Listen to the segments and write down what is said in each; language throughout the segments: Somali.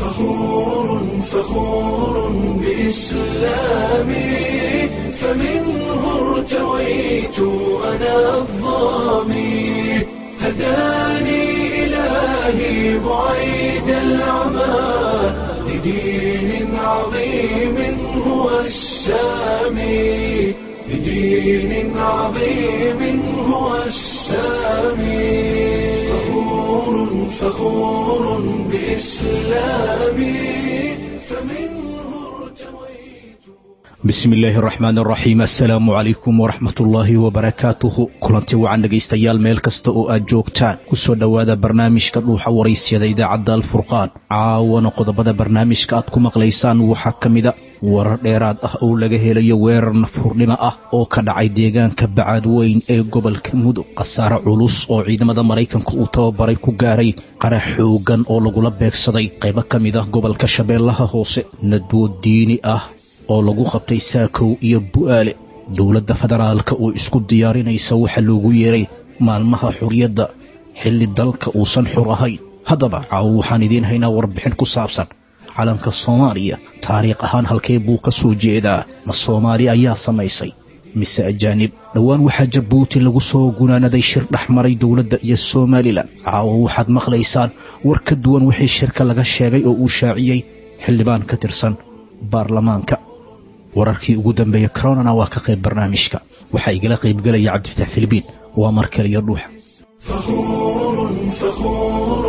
فخور فخور بإسلامي فمنه ارتويت أنا الظامي هداني إلهي بعيد العمى لدين عظيم هو السامي لدين عظيم هو السامي فخور فخور بإسلامي فمنه ارتويت bismi illaahi araxmaan araxiim assalaamu calaykum waraxmatullaahi wabarakaatuhu kulanti wacan dhegaystayaal meel kasta oo aad joogtaan ku soo dhowaada barnaamijka dhuuxa waraysyada idaacadda alfurqaan caawana qodobada barnaamijka aad ku maqlaysaan waxaa ka mida warar dheeraad ah oo laga helayo weerar nafhurnimo ah oo ka dhacay deegaanka bacaadweyn ee gobolka mudug khasaare culus oo ciidamada maraykanka uu tababaray ku gaaray qarax xoogan oo lagula beegsaday qaybo ka mid ah gobolka shabeellaha hoose nadwo diini ah oo lagu qabtay saakow iyo bu'aale dowladda federaalka oo isku diyaarinaysa waxa loogu yeeray maalmaha xuriyadda xilli dalka uusan xur ahayn haddaba caawo waxaan idiin haynaa warbixin ku saabsan calanka soomaaliya taariikh ahaan halkee buu ka soo jeedaa ma soomaali ayaa samaysay mise ajaanib dhowaan waxaa jabuuti lagu soo gunaanaday shir dhex maray dowladda iyo somalilan caawo waxaad maqlaysaan war ka duwan wixii shirka laga sheegay oo uu shaaciyey xildhibaan ka tirsan baarlamaanka wararkii ugu dambeeya coronana waa ka qayb barnaamijka waxaa igala qaybgelaya cabdifatax filibiin waa mar kaliyo dhuuxa فخور فخور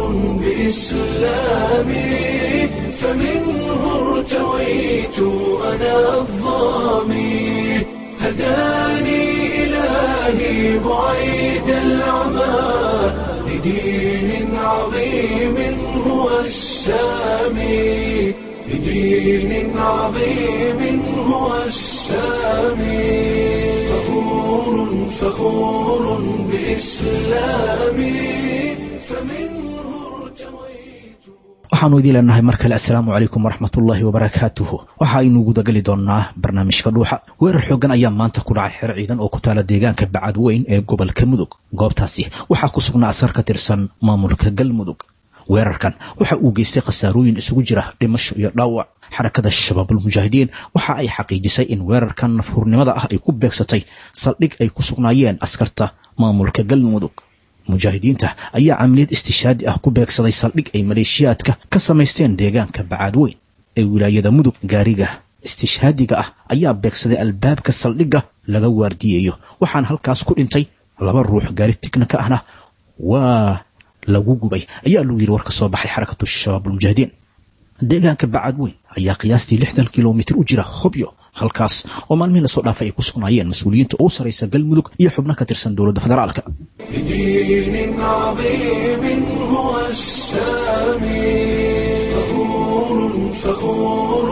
بإسلامي فمنه ارتويت أنا الظامي هداني إلهي بعيد العمى لدين عظيم هو السامي لدين عظيم هو السامي فخور فخور بإسلامي فمنه ارتويت waxaannu idiin leenahay mar kale assalaamu calaykum waraxmatullaahi wabarakaatuhu waxa aynu gudagali doonnaa barnaamijka dhuuxa weerar xooggan ayaa maanta ku dhacay xero ciidan oo ku taala deegaanka bacadweyn ee gobolka mudug goobtaasi waxaa ku sugnaa askar ka tirsan maamulka galmudug weerarkan waxa uu geystay khasaarooyin isugu jira dhimasho iyo dhaawac xarakada shabaabulmujaahidiin waxa ay xaqiijisay in weerarkan nafhurnimada ah ay ku beegsatay saldhig ay ku sugnaayeen askarta maamulka galmudug mujaahidiinta ayaa camaliyad istishaadi ah ku beegsaday saldhig ay maleeshiyaadka ka samaysteen deegaanka bacaadweyn ee wilaayada mudug gaariga istishhaadiga ah ayaa beegsaday albaabka saldhigga laga waardiyeeyo waxaana halkaas ku dhintay laba ruux gaari tignika ahna waa lagu gubay ayaa lagu yidhi war ka soo baxay xarakatu shabaabulmujaahidiin deegaanka bacadweyn ayaa qiyaastii lixdan kilomitir u jira hobyo halkaas oo maalmihii lasoo dhaafay ay ku sugnaayeen mas-uuliyiinta ugu sarraysa galmudug iyo xubno ka tirsan dowladda federaalka لدين عظيم هو السامي فخور فخور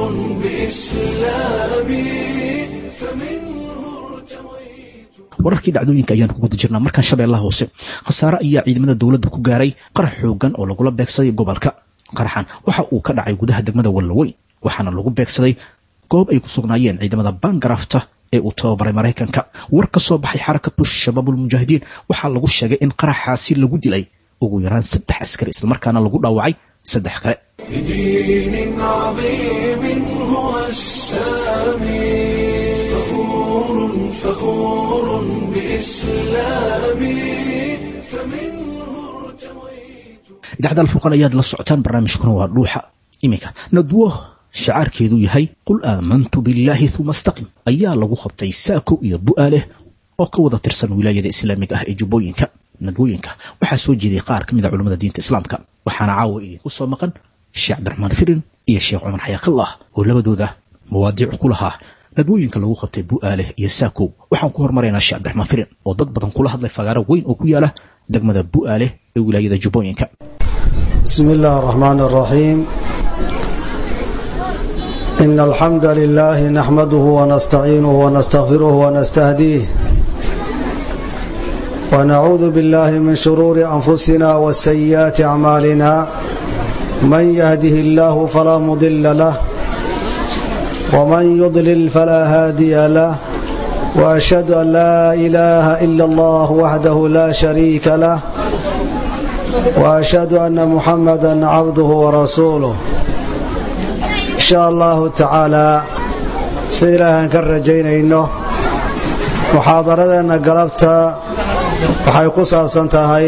بإسلامي فمنه ارتويت wararkii dhacdooyinka ayaan ku guda jirnaa markaan shabeellaha hoose khasaare ayaa ciidamada dowladda ku gaaray qarax xoogan oo lagula beegsaday gobolka qaraxan waxa uu ka dhacay gudaha degmada wallaweyn waxaana lagu beegsaday goob ay ku sugnaayeen ciidamada bangarafta ee uu tababaray maraykanka war ka soo baxay xarakatu shabaabulmujaahidiin waxaa lagu sheegay in qaraxaasi lagu dilay ugu yaraan saddex askari islamarkaana lagu dhaawacay saddex kale لدين عظيم هو السامي فخور فخور بإسلامي فمنه ارتويت idaacadda alfurqan ayaad la socotaan barnaamijkuna waa dhuuxa iminka nadwo shacaarkeedu yahay qul aamantu billaahi uma astaqim ayaa lagu qabtay saako iyo bu'aaleh oo ka wada tirsan wilaayada islaamiga ah ee jubbooyinka nadwooyinka waxaa soo jeeday qaar ka mid a culimmada diinta islaamka waxaana caawa idinku soo maqan sheekh cabdiraxmaan firin iyo sheekh cumar xayaakallah oo labadooda mawaadiic ku lahaa nadwooyinka lagu qabtay bu'aaleh iyo saakow waxaan ku hormaraynaa sheekh cabdiraxmaan firin oo dad badan kula hadlay fagaaro weyn oo ku yaala degmada bu'aaleh ee wilaayada jubbooyinka بسم الله الرحمن الرحيم إن الحمد لله نحمده ونستعينه ونستغفره ونستهديه ونعوذ بالله من شرور أنفسنا وسيئات أعمالنا من يهده الله فلا مضل له ومن يضلل فلا هادي له وأشهد أن لا إله إلا الله وحده لا شريك له وأشهد أن محمدا عبده ورسوله insha allahu tacaalaa sida ilaahaan ka rajaynayno muxaadaradeenna galabta waxay ku saabsan tahay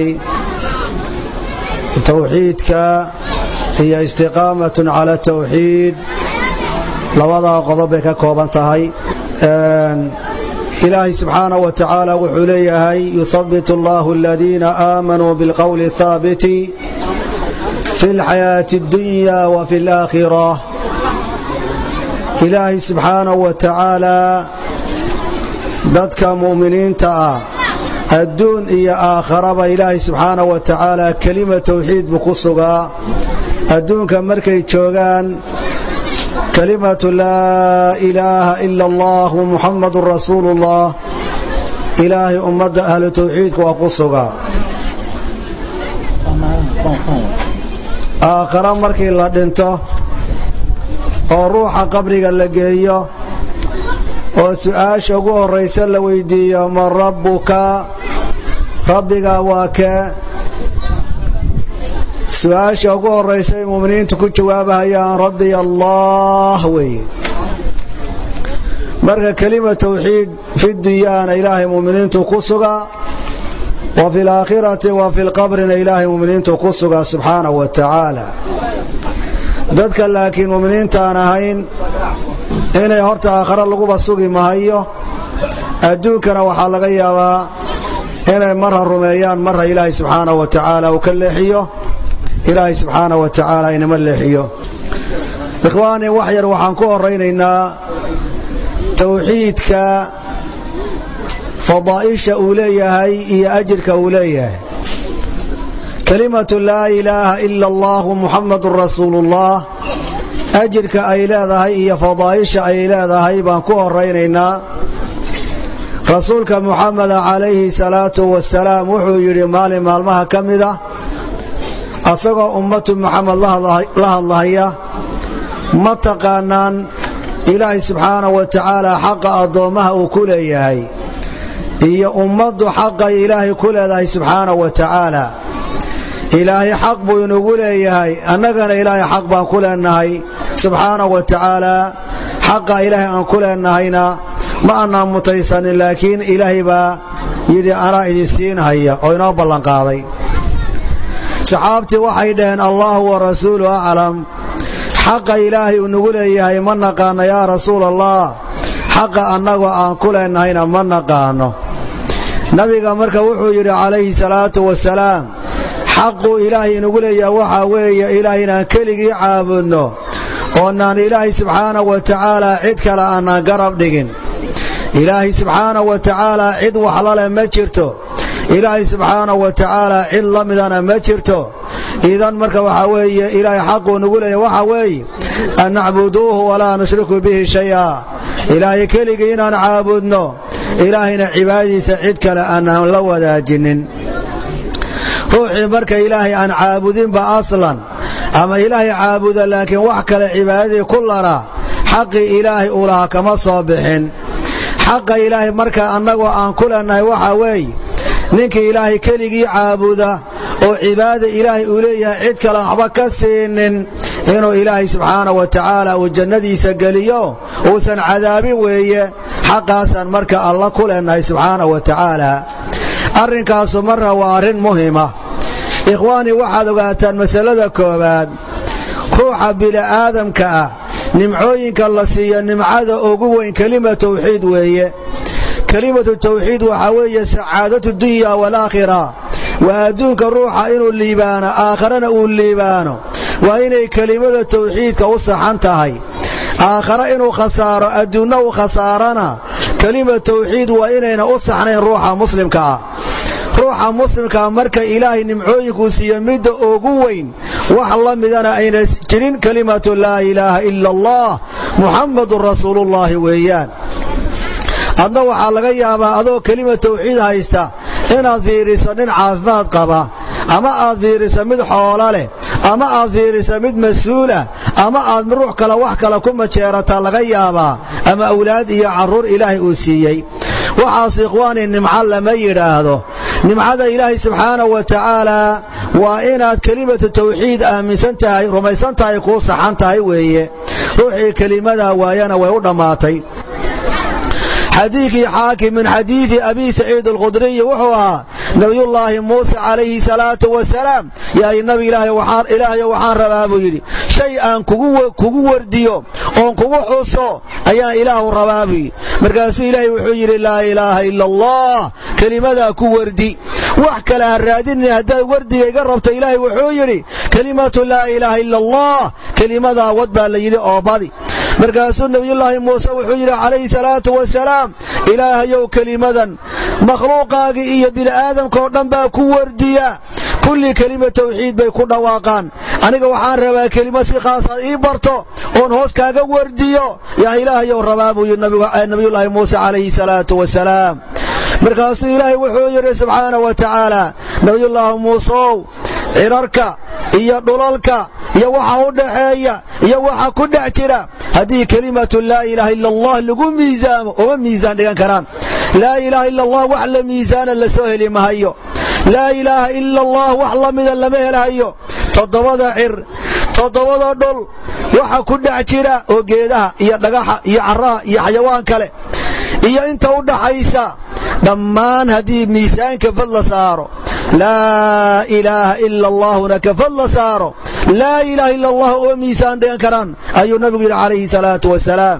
towxiidka iyo istiqaamatun cala tawxiid labadaa qodob bay ka kooban tahay ilaahay subxaanaه wa tacaala wuxuu leeyahay yuhabbit allahu aladiina aamanuu bilqowli haabiti fi اlxayaaةi اddunya wa fi اlaakhira ilaahay subxaanaه wa tacaala dadka mu'miniinta ah adduun iyo aakharaba ilaahay subxaanaه wa tacaala kelima towxiid buu ku sugaa adduunka markay joogaan kalimatu laa ilaaha ila allah muxamadun rasuulu ullah ilaahay ummadda ahlu towxiidka waa ku sugaa aakhara markii la dhinto oo ruuxa qabriga la geeyo oo su'aasha ugu horraysa la weydiiyo man rabbuka rabbigaa waa kee su-aasha ugu horraysa ay mu'miniintu ku jawaabahayaan rabbiy allah weeye marka kelima towxiid fi dunyaana ilaahay mu'miniintu ku sugaa wa fi laakhirati wa fi lqabrina ilaahay mu'miniintu ku sugaa subxaanahu wa tacaala dadka laakiin mu'miniintaan ahayn inay horta aakhare laguba sugi mahayo adduunkana waxaa laga yaabaa inay marra rumeeyaan marra ilaahay subxaanahu wa tacaala uu ka leexiyo ilaahay subxaana wa tacaala inama leexiyo ikhwaanii wax yar waxaan ku horaynaynaa towxiidka fadaa'isha uu leeyahay iyo ajirka uu leeyahay kelimatu laa ilaaha ila allahu muxamadun rasuuluullah ajirka ay leedahay iyo fadaa'isha ay leedahay baan ku horaynaynaa rasuulka muxameda calayhi salaatu wasalaam wuxuu yidhi maalin maalmaha ka mid ah asagoo ummatu muxamed la hadlahaya ma taqaanaan ilaahay subxaanahu wa tacaala xaqa addoommaha uu ku leeyahay iyo ummaddu xaqay ilaahay ku leedahay subxaanahu wa tacaala ilaahay xaq buu inugu leeyahay annagana ilaahay xaq baan ku leenahay subxaanahu wa tacaala xaqa ilaahay aan ku leennahayna ma annaan mutaysanin laakiin ilaahay baa yidhi anaa idin siinhaya oo inoo ballanqaaday saxaabtii waxay dhaheen allaahu wa rasuulu aclam xaqa ilaahay uu nagu leeyahay ma naqaano yaa rasuul allah xaqa annagoo aan ku leennahayna ma naqaano nabiga marka wuxuu yidhi calayhi salaatu wasalaam xaquu ilaahay inagu leeyahay waxaa weeye ilaahay inaan keligii caabudno oonaan ilaahay subxaanahu wa tacaalaa cid kale aanaan garab dhigin ilaahay subxaanahu wa tacaalaa cid waxlaleh ma jirto ilaahay subxaanahu wa tacaalaa cid la midana ma jirto idan marka waxaa weeye ilaahay xaquu nagu leeyahy waxaa weeye an nacbuduuhu walaa nushriku bihi shaya ilaahay keligii inaan caabudno ilaahayna cibaadadiisa cid kale aanaan la wadaajinin ruuxii marka ilaahay aan caabudinba aslan ama ilaahay caabuda laakiin wax kale cibaadadii ku lara xaqii ilaahay uu lahaa kama soo bixin xaqa ilaahay marka annagoo aan ku leennahay waxaa weeye ninkii ilaahay keligii caabuda oo cibaada ilaahay uu leeyahay cid kale waxba ka siinin inuu ilaahay subxaanahu wa tacaala uu jannadiisa geliyo uusan cadaabin weeye xaqaasaan marka alla ku leennahay subxaanahu wa tacaala arrinkaasu marra waa arrin muhima ikhwaanii waxaad ogaataan masalada koowaad ruuxa bini'aadamka ah nimcooyinka la siiyo nimcada ugu weyn kelima tawxiid weeye kelimatu tawxiid waxaa weeye sacaadatu dunya waalaakhira waa adduunka ruuxa inuu liibaano aakharana uu liibaano waa inay kelimada tawxiidka u saxan tahay aakhare inuu khasaaro adduunna uu khasaarana kelima tawxiid waa inayna u saxnayn ruuxa muslimka ah ruuxa muslimkaa marka ilaahay nimcooyinkuu siiyo midda ugu weyn wax la midana ayna jirin kelimatu laa ilaaha ila allah muxammadun rasuuluullaahi weeyaan adna waxaa laga yaabaa adoo kelima tawxiid haysta inaad fiiriso nin caafimaad qaba ama aad fiiriso mid xoolo leh ama aad fiiriso mid mas-uulah ama aad ruux kale wax kale ku majeerataa laga yaabaa ama awlaad iyo carruur ilaahay uu siiyey waxaas ikhwaanii nimco lama yidhaahdo nimcada ilaahay subxaanahu wa tacaalaa waa inaad kelimatu tawxiid aaminsan tahay rumaysan tahay kuu saxan tahay weeye ruuxii kelimadaa waayana way u dhammaatay xadiidkii xaakim min xadiidi abi saciid alkhudriyi wuxuu ahaa nabiyullaahi muuse calayhi salaatu wasalaam yaay nabi ilaahayo waxaan rabaa buu yidhi shay aan kugu wardiyo oon kugu xuso ayaan ilaahu rabaa buu yidhi markaasuu ilaahay wuxuu yidhi laa ilaaha ila allah kelimadaa ku wardi wax kale ha raadinin haddaad wardiga iga rabto ilaahay wuxuu yidhi kelimatu laa ilaaha ila allah kelimadaa wad baa la yidhi oo badi markaasuu nebiyullaahi muuse wuxuu yidhi calayhi salaatu wasalaam ilaahayow kelimadan makhluuqaagii iyo bini'aadamkaoo dhan baa ku wardiya kulli kelima tawxiid bay ku dhawaaqaan aniga waxaan rabaa kelima si khaasaad ii barto oon hoos kaaga wardiyo yaa ilaahayow rabaa buu yidhi nabiyullaahi muuse calayhi salaatu wasalaam markaasuu ilaahay wuxuu yidhi subxaana wa tacaala nabiyullaahi muuseow cirarka iyo dhulalka iyo waxa u dhaxeeya iyo waxa ku dhex jira haddii kelimatu laa ilaaha ila allah lagu miisaamo uma miisaan dhigan karaan laa ilaaha ila allah wax la miisaana la soo heli mahayo laa ilaaha ila allah wax la mida lama helhayo toddobada cir toddobada dhul waxa ku dhex jira oo geedaha iyo dhagaxa iyo carraha iyo xayawaan kale iyo inta u dhaxaysa dhammaan haddii miisaanka fad la saaro laa ilaaha ila allaahuna ka fad la saaro laa ilaaha ila allah uma miisaan dhigan karaan ayuu nabigu yidhi calayhi salaatu wasalaam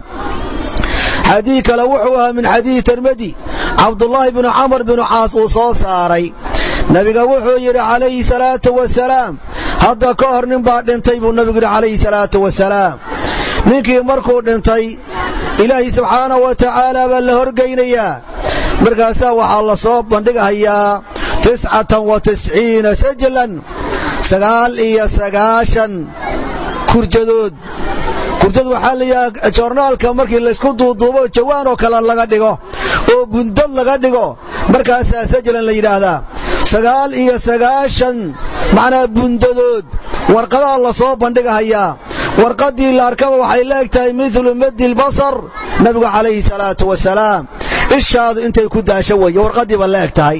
xadiid kale wuxuu ahaa min xadiidi tirmidi cabdullaahi binu camar binu caas uu soo saaray nebiga wuxuu yidhi calayhi salaatu wasalaam hadda ka hor nin baa dhintay buu nebigu yidhi calayhi salaatu wasalaam ninkii markuu dhintay ilaahay subxaanahu wa tacaala baa la horgaynayaa markaasaa waxaa la soo bandhigahayaa tiscatan wa tisciina sajlan sagaal iyo sagaashan kurjadood kurjad waxaa layihaha joornaalka markii laysku duuduubo jawaan oo kale laga dhigo oo bundad laga dhigo markaasaa sajlan la yidhaahdaa sagaal iyo sagaashan macnaa bundadood warqadaa la soo bandhigahayaa warqaddii la arkaba waxay la eg tahay midlu madi lbasar nabigu calayhi salaatu wasalaam ishaadu intay ku daasho weeye warqaddiiba la eg tahay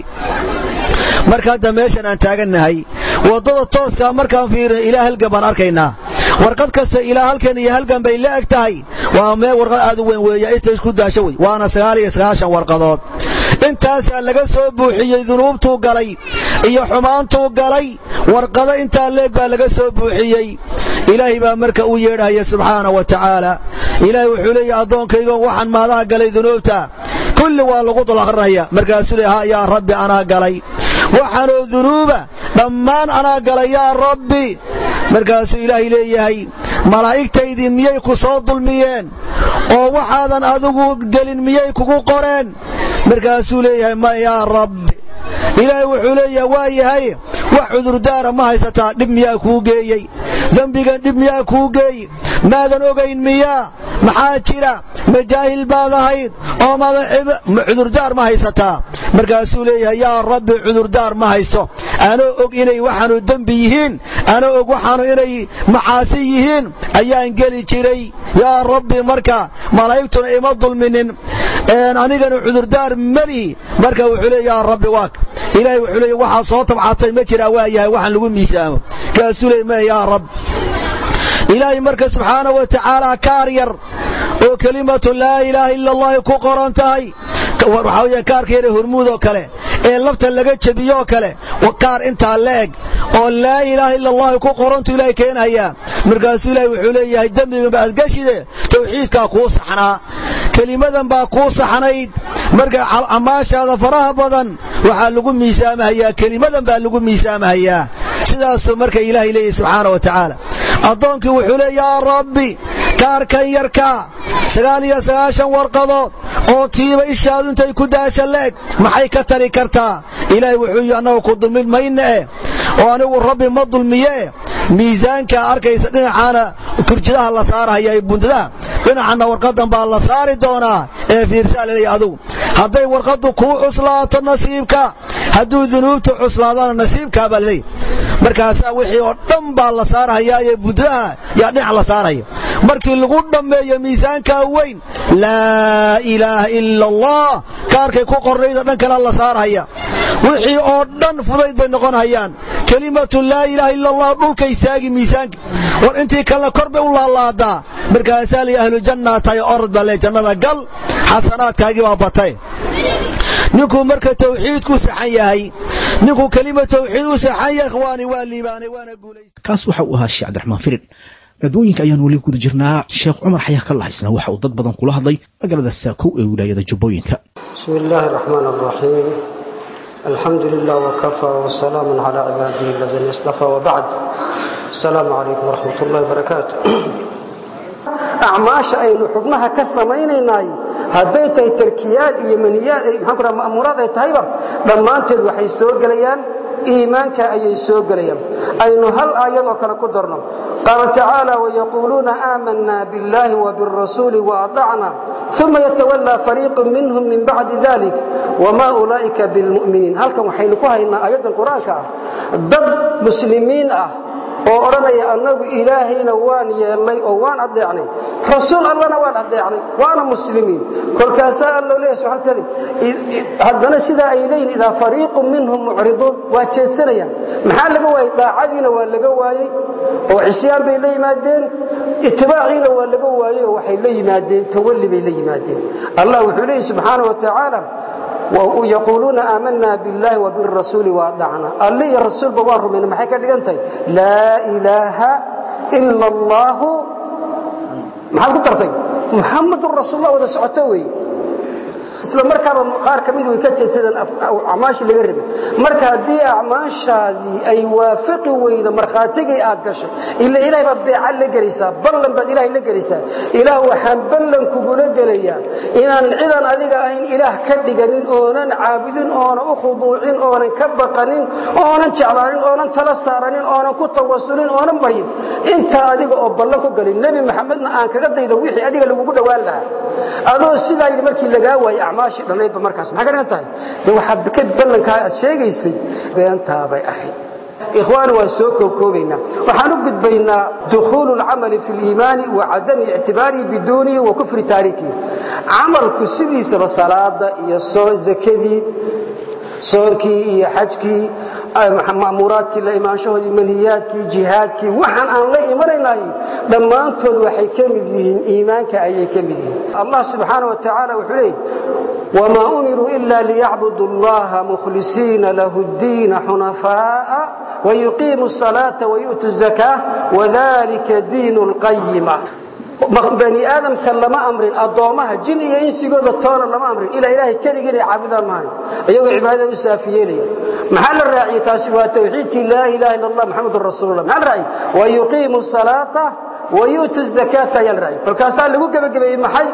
marka hadda meeshan aan taagannahay waddada tooskaa markaan fiirina ilaa halgan baan arkaynaa warqad kasta ilaa halkan iyo halgan bay la eg tahay waa meel warqad aad u weyn weeya intay isku daasho wey waana sagaal iyo sagaashan warqadood intaasaa laga soo buuxiyey dunuubtuu galay iyo xumaantuu galay warqado intaa leeg baa laga soo buuxiyey ilaahay baa marka u yeedhaya subxaana wa tacaala ilaahay wuxuu leeyahy addoonkaygo waxaan maadaha galay dunuubta kulli waa lagu dulaqrinaya markaasuu le ha yaa rabbi anaa galay waxaanoo dunuuba dhammaan anaa galay yaa rabbi markaasuu ilaahay leeyahay malaa'igtaydii miyay ku soo dulmiyeen oo waxaadan adigu gelin miyay kugu qoreen markaasuu leeyahay ma yaa rabbi ilaahay wuxuu leeyahay waa yahay wax cudurdaara ma haysataa dhib miyaa kuu geeyey dembigan dhib miyaa kuu geey maadan ogayn miyaa maxaa jira majaahil baad ahayd oo cudurdaar ma haysataa markaasuu leeyahay yaa rabbi cudurdaar ma hayso anoo og inay waxaanu dembi yihiin anoo og waxaanu inay macaasi yihiin ayaan geli jiray yaa rabbi marka malaa'igtuna ima dulminin anigana cudurdaar melihi marka wuxuu leey yaa rabbi waak ilaahay wuxuu leey waxaa soo tabcadsay ma jiraa waa yahay waxaan lagu miisaamo kaasuu leey ma yaa rab ilaahay marka subxaana wa tacaala kaar yar oo kelimatu laa ilaaha ila allahi ku qoran tahay waxaa weya kaarka yare hormuud oo kale ee lafta laga jebiyoo kale kaar intaa la eg oo laa ilaaha ila allahi ku qorantu ilaahay keenhayaa markaasuu ilaahay wuxuu leeyahay dembiganba aad geshide tawxiidkaa kuu saxnaa kelimadan baa kuu saxnayd marka camaashaada faraha badan waxaa lagu miisaamahayaa kelimadan baa lagu miisaamahayaa sidaasuu marka ilaahay leeyahy subxaana wa tacaala addoonkii wuxuu leey yaa rabbi kaarkan yarkaa sagaal iyo sagaashan warqadood oo tiiba ishaadu intay ku daasha leeg maxay ka tari kartaa ilaahay wuxuu yidhi annaga ku dulmin mayna eh oo anigu rabbi ma dulmiye miisaankaa arkaysa dhinacaana kurjidaha la saarahaya ee bundadaha dhinacanna warqadan baa la saari doonaa ee fiirsaa laleeya adugu hadday warqaddu kuu cuslaato nasiibka hadduu dunuubta cuslaadana nasiibkaa baa laleeya markaasaa wixii oo dhan baa la saarhayaa ee bundadaha yaa dhinac la saaraya markii lagu dhammeeyo miisaankaa weyn laa ilaaha ila allah kaarkay ku qornayda dhan kale la saarhaya wixii oo dhan fudayd bay noqon hayaan kelimatu laa ilaaha ila allah dhulka istaagi miisaanka war intii kalena kor bay u laalaadaa markaasaa lii ahlu jannaa tahay orod baa le jannada gal xasanaadkaagii baa batay ninkuu marka tawxiidku saxan yahay ninkuu kelima tawxiid u saxan yahay ikhwaani waa liibaanay waana guulaystay kaas waxa uu ahaa sheekh cabdiraxmaan firin dadwooyinka ayaan weli guda jirnaa sheekh cumar xayaa ka lahaysna waxa uu dad badan kula hadlay magaalada saakow ee wilaayada jubbooyinka بسم الله الرحمن الرحيم الحمد لله وكفى وسلام على عباده الذين اصطفى وبعد السلام عليكم ورحمة الله وبركاته أعماش أي حبناها كسمينينا hadday tahay tarkiyaad iyo maniyaad maxaan ku dhaha ma'muuraad ay tahayba dhammaanteed waxay soo gelayaan iimaanka ayay soo gelayaan aynu hal aayad oo kale ku darno qaala tacaala wayaquuluuna aamanaa biاllahi wabirasuuli waadacna uma yatawallaa fariiqu minhum min bacdi dalik wma ulaa'ika bilmu'miniin halkan waxaynu ku haynaa aayaddan qur-aanka ah dad muslimiin ah oo odhanaya annagu ilaahayna waan yeelnay oo waan adeecnay rasuul allana waan adeecnay waana muslimiin kolkaasaa allo leeyahy subxana wataala haddana sidaa ay leeyihin idaa fariiqun minhum mucriduun waa jeedsanayaan maxaa laga waayey daacadiina waa laga waayey oo cisyaan bay la yimaadeen itibaaciina waa laga waayey oo waxay la yimaadeen tawalli bay la yimaadeen allah wuxuu leeyahy subxaana wa tacaala yaquuluuna aamanaa biاllahi wabirasuuli waadacna alle iyo rasuulba waan rumayna maxay ka dhigan tahay laa ilaaha ila allahu maxaad ku dartay muxamadun rasuullah wada socoto weeye isla markaaba qaar ka mid way ka jeedsadeen acmaashii laga rabay marka haddii acmaashaadii ay waafaqi weydo markhaatigii aad gashay ila ilahay baad beeca la gelaysaa ballan baad ilahay la gelaysaa ilaah waxaan ballan kugula gelayaa inaan cidan adiga ahayn ilaah ka dhiganin oonan caabudin oonan u khuduucin oonan ka baqanin oonan jeclaanin oonan tala saaranin oonan ku tawasulin oonan baryin intaa adiga oo ballan ku galin nebi maxamedna aan kaga daydo wixii adiga lagugu dhowaan lahaa adoo sidaa yidhi markii lagaa waayey acmaashii dhannaydba markaas maxay ka dhigan tahay de waxaad ka ballankaa aad sheegaysay beentaabay ahayd ikhwaani waan soo koobkoobaynaa waxaan u gudbaynaa dukhuulu اlcamali fi اliimaani wa cadami ictibaarihi biduunihi wa kufri taarikihi camalku sidiisaba salaada iyo zakadii soonkii iyo xajkii ma'muuraadkii la imaanshahoodii manhiyaadkii jihaadkii waxaan aan la imanaynahay dhammaantood waxay ka mid yihiin iimaanka ayay ka mid yihiin allah subxaana wa tacaala wuxuu leeyay wma umiruu ila liyacbuduu اllaha mukhlisiina lahu اddiina xunafaaءa wayuqiimu الصalaaةa wayu'tu الzakاة wadalika diin اlqayima bani aadamka lama amrin addoommaha jin iyo insigooda toona lama amrin ilaa ilaahay keligii inay caabudaan maahan iyagoo cibaadada u saafiyeelaya maxaa la raaciyey taasi waa tawxiidkii laa ilaha illa allah maxamedun rasuulullah maxaa la raaciyey wayuqiimu الصalaaةa wayu'tu الzakaata ayaa la raaciyey kolkaasaa lagu gebagabeeyey maxay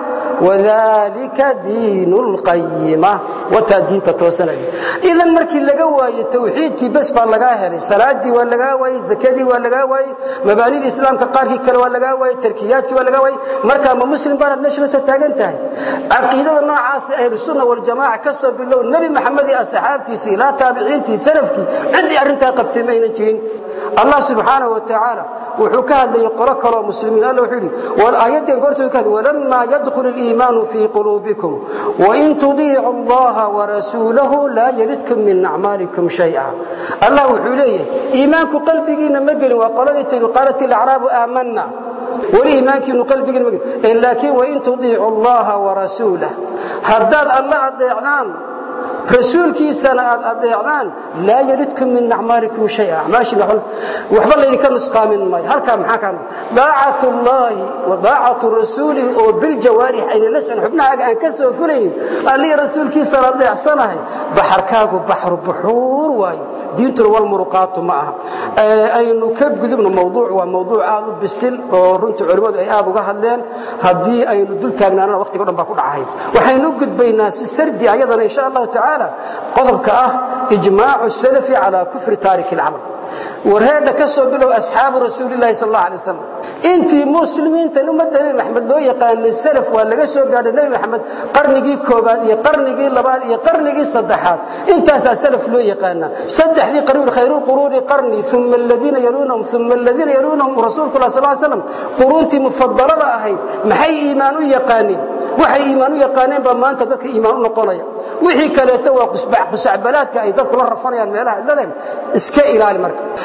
wadalika diin اlqayima wataa diinta toosanaya idan markii laga waayo tawxiidkii bes baa lagaa helay salaadii waa lagaa waayey zakadii waa lagaa waayey mabaanidii islaamka qaarkii kale waa lagaa waayey tarkiyaadkii waa lagaa waayey markaa ma muslim baanaad meesha la soo taagan tahay caqiidada noocaasa ahlusunna waljamaaca ka soo bilow nebi maxamed iyo asxaabtiisii ilaa taabiciintii salafkii ciddii arrintaa qabtay ma aynan jirin allah subxaanaه wa tacaala wuxuu ka hadlayay qolo kaloo muslimiin alla wuxuu yidhi aayaddan goorta ka hadlay walamaa yadkhul اliimaanu fii quluubikum wain tudiicu allaha warasuulahu laa yalidkum min acmaalikum shay'a allah wuxuu leeyahay iimaanku qalbigiinna ma gelin waa qoladii tiri qaalat ilacraabu aamanna weli iimaankiinu qalbigiina ma gelin laakiin wain tudiicu allaha warasuulah haddaad alla adeecdaan rasuulkiisana aad adeecdaan laa yalidkum min acmaalikum shaya acmaashiina waxba laydinka nusqaamin maayo halkaa maxaa kaa daacatu llaahi wa daacatu rasuulihi oo biljawaarix ayna la socon xubnahaaga aan ka soo fulaynin allihii rasuulkiisana adeecsanahay baxarkaagu baxru buxuur waayo diintuna walmuruqaatu ma aha aynu ka gudubno mawduuc waa mawduuc aad u bisil oo runtii culimmadu ay aad uga hadleen haddii aynu dul taagnaanana waqtiga o dhan baa ku dhacahay waxaynu u gudbaynaa si sardi ayadana insha allahu tacaala qodobka ah ijmaacu salafi calaa kufri taariki alcamal warheedha ka soo bilow asxaabu rasuulilahi sal alla alay wasalam intii muslimiintan ummadda nebi maxamed loo yaqaanay salaf waa laga soo gaadhay nebi maxamed qarnigii koobaad iyo qarnigii labaad iyo qarnigii saddexaad intaasaa salaf loo yaqaanaa saddexdii qarni khayruulquruuni qarni uma aladiina yaluunahum uma aladiina yaluunahum rasuulku lah sal slam quruuntii mufadalada ahayd maxay iimaan u yaqaaneen waxay iimaan u yaqaaneen baa maanta dadka iimaan u noqonaya wixii kaleeto waa qusacbalaadka ay dadku la rafanayaan meelaha idladeen iska ilaali marka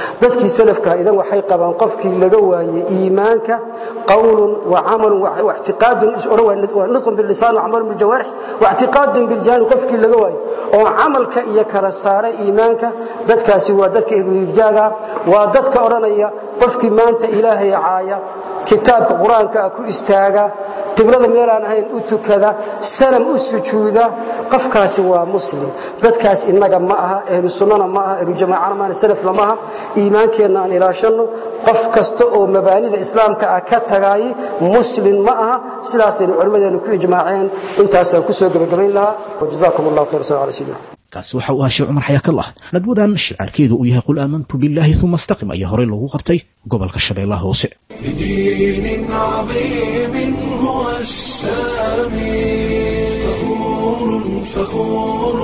dadkii salafka idan waxay qabaan qofkii laga waayey iimaanka qawlun wa camalun wa ictiqaadun waa nutqun billisaan wa camalun biljawaarix wa ictiqaadun biljani qofkii laga waayo oo camalka iyo kala saara iimaanka dadkaasi waa dadka irjaaga waa dadka odhanaya qofkii maanta ilaahay caaya kitaabka qur-aanka ku istaaga qiblada meelaan ahayn u tukada sanam u sujuuda qofkaasi waa muslim dadkaas innaga ma aha ahlu sunnana ma aha ahlu jamaacana maana salafna ma aha iimaankeenna aan ilaashanno qof kasta oo mabaanida islaamka ah ka tagaayi muslim ma aha sidaasaynu culimmadeenu ku ijmaaceen intaasaan ku soo gebagabayn lahaa wajazaakum allahu khayr sal ala sayidina kaasi waxa uu ahaa sheekh cumar xayaakallah nadwadan shicaarkeedu uu yahay qul aamantu billaahi uma astaqim ayaa horey loogu qabtay gobolka shabeellaha hoose بدين عظيم هو السامي فخور فخور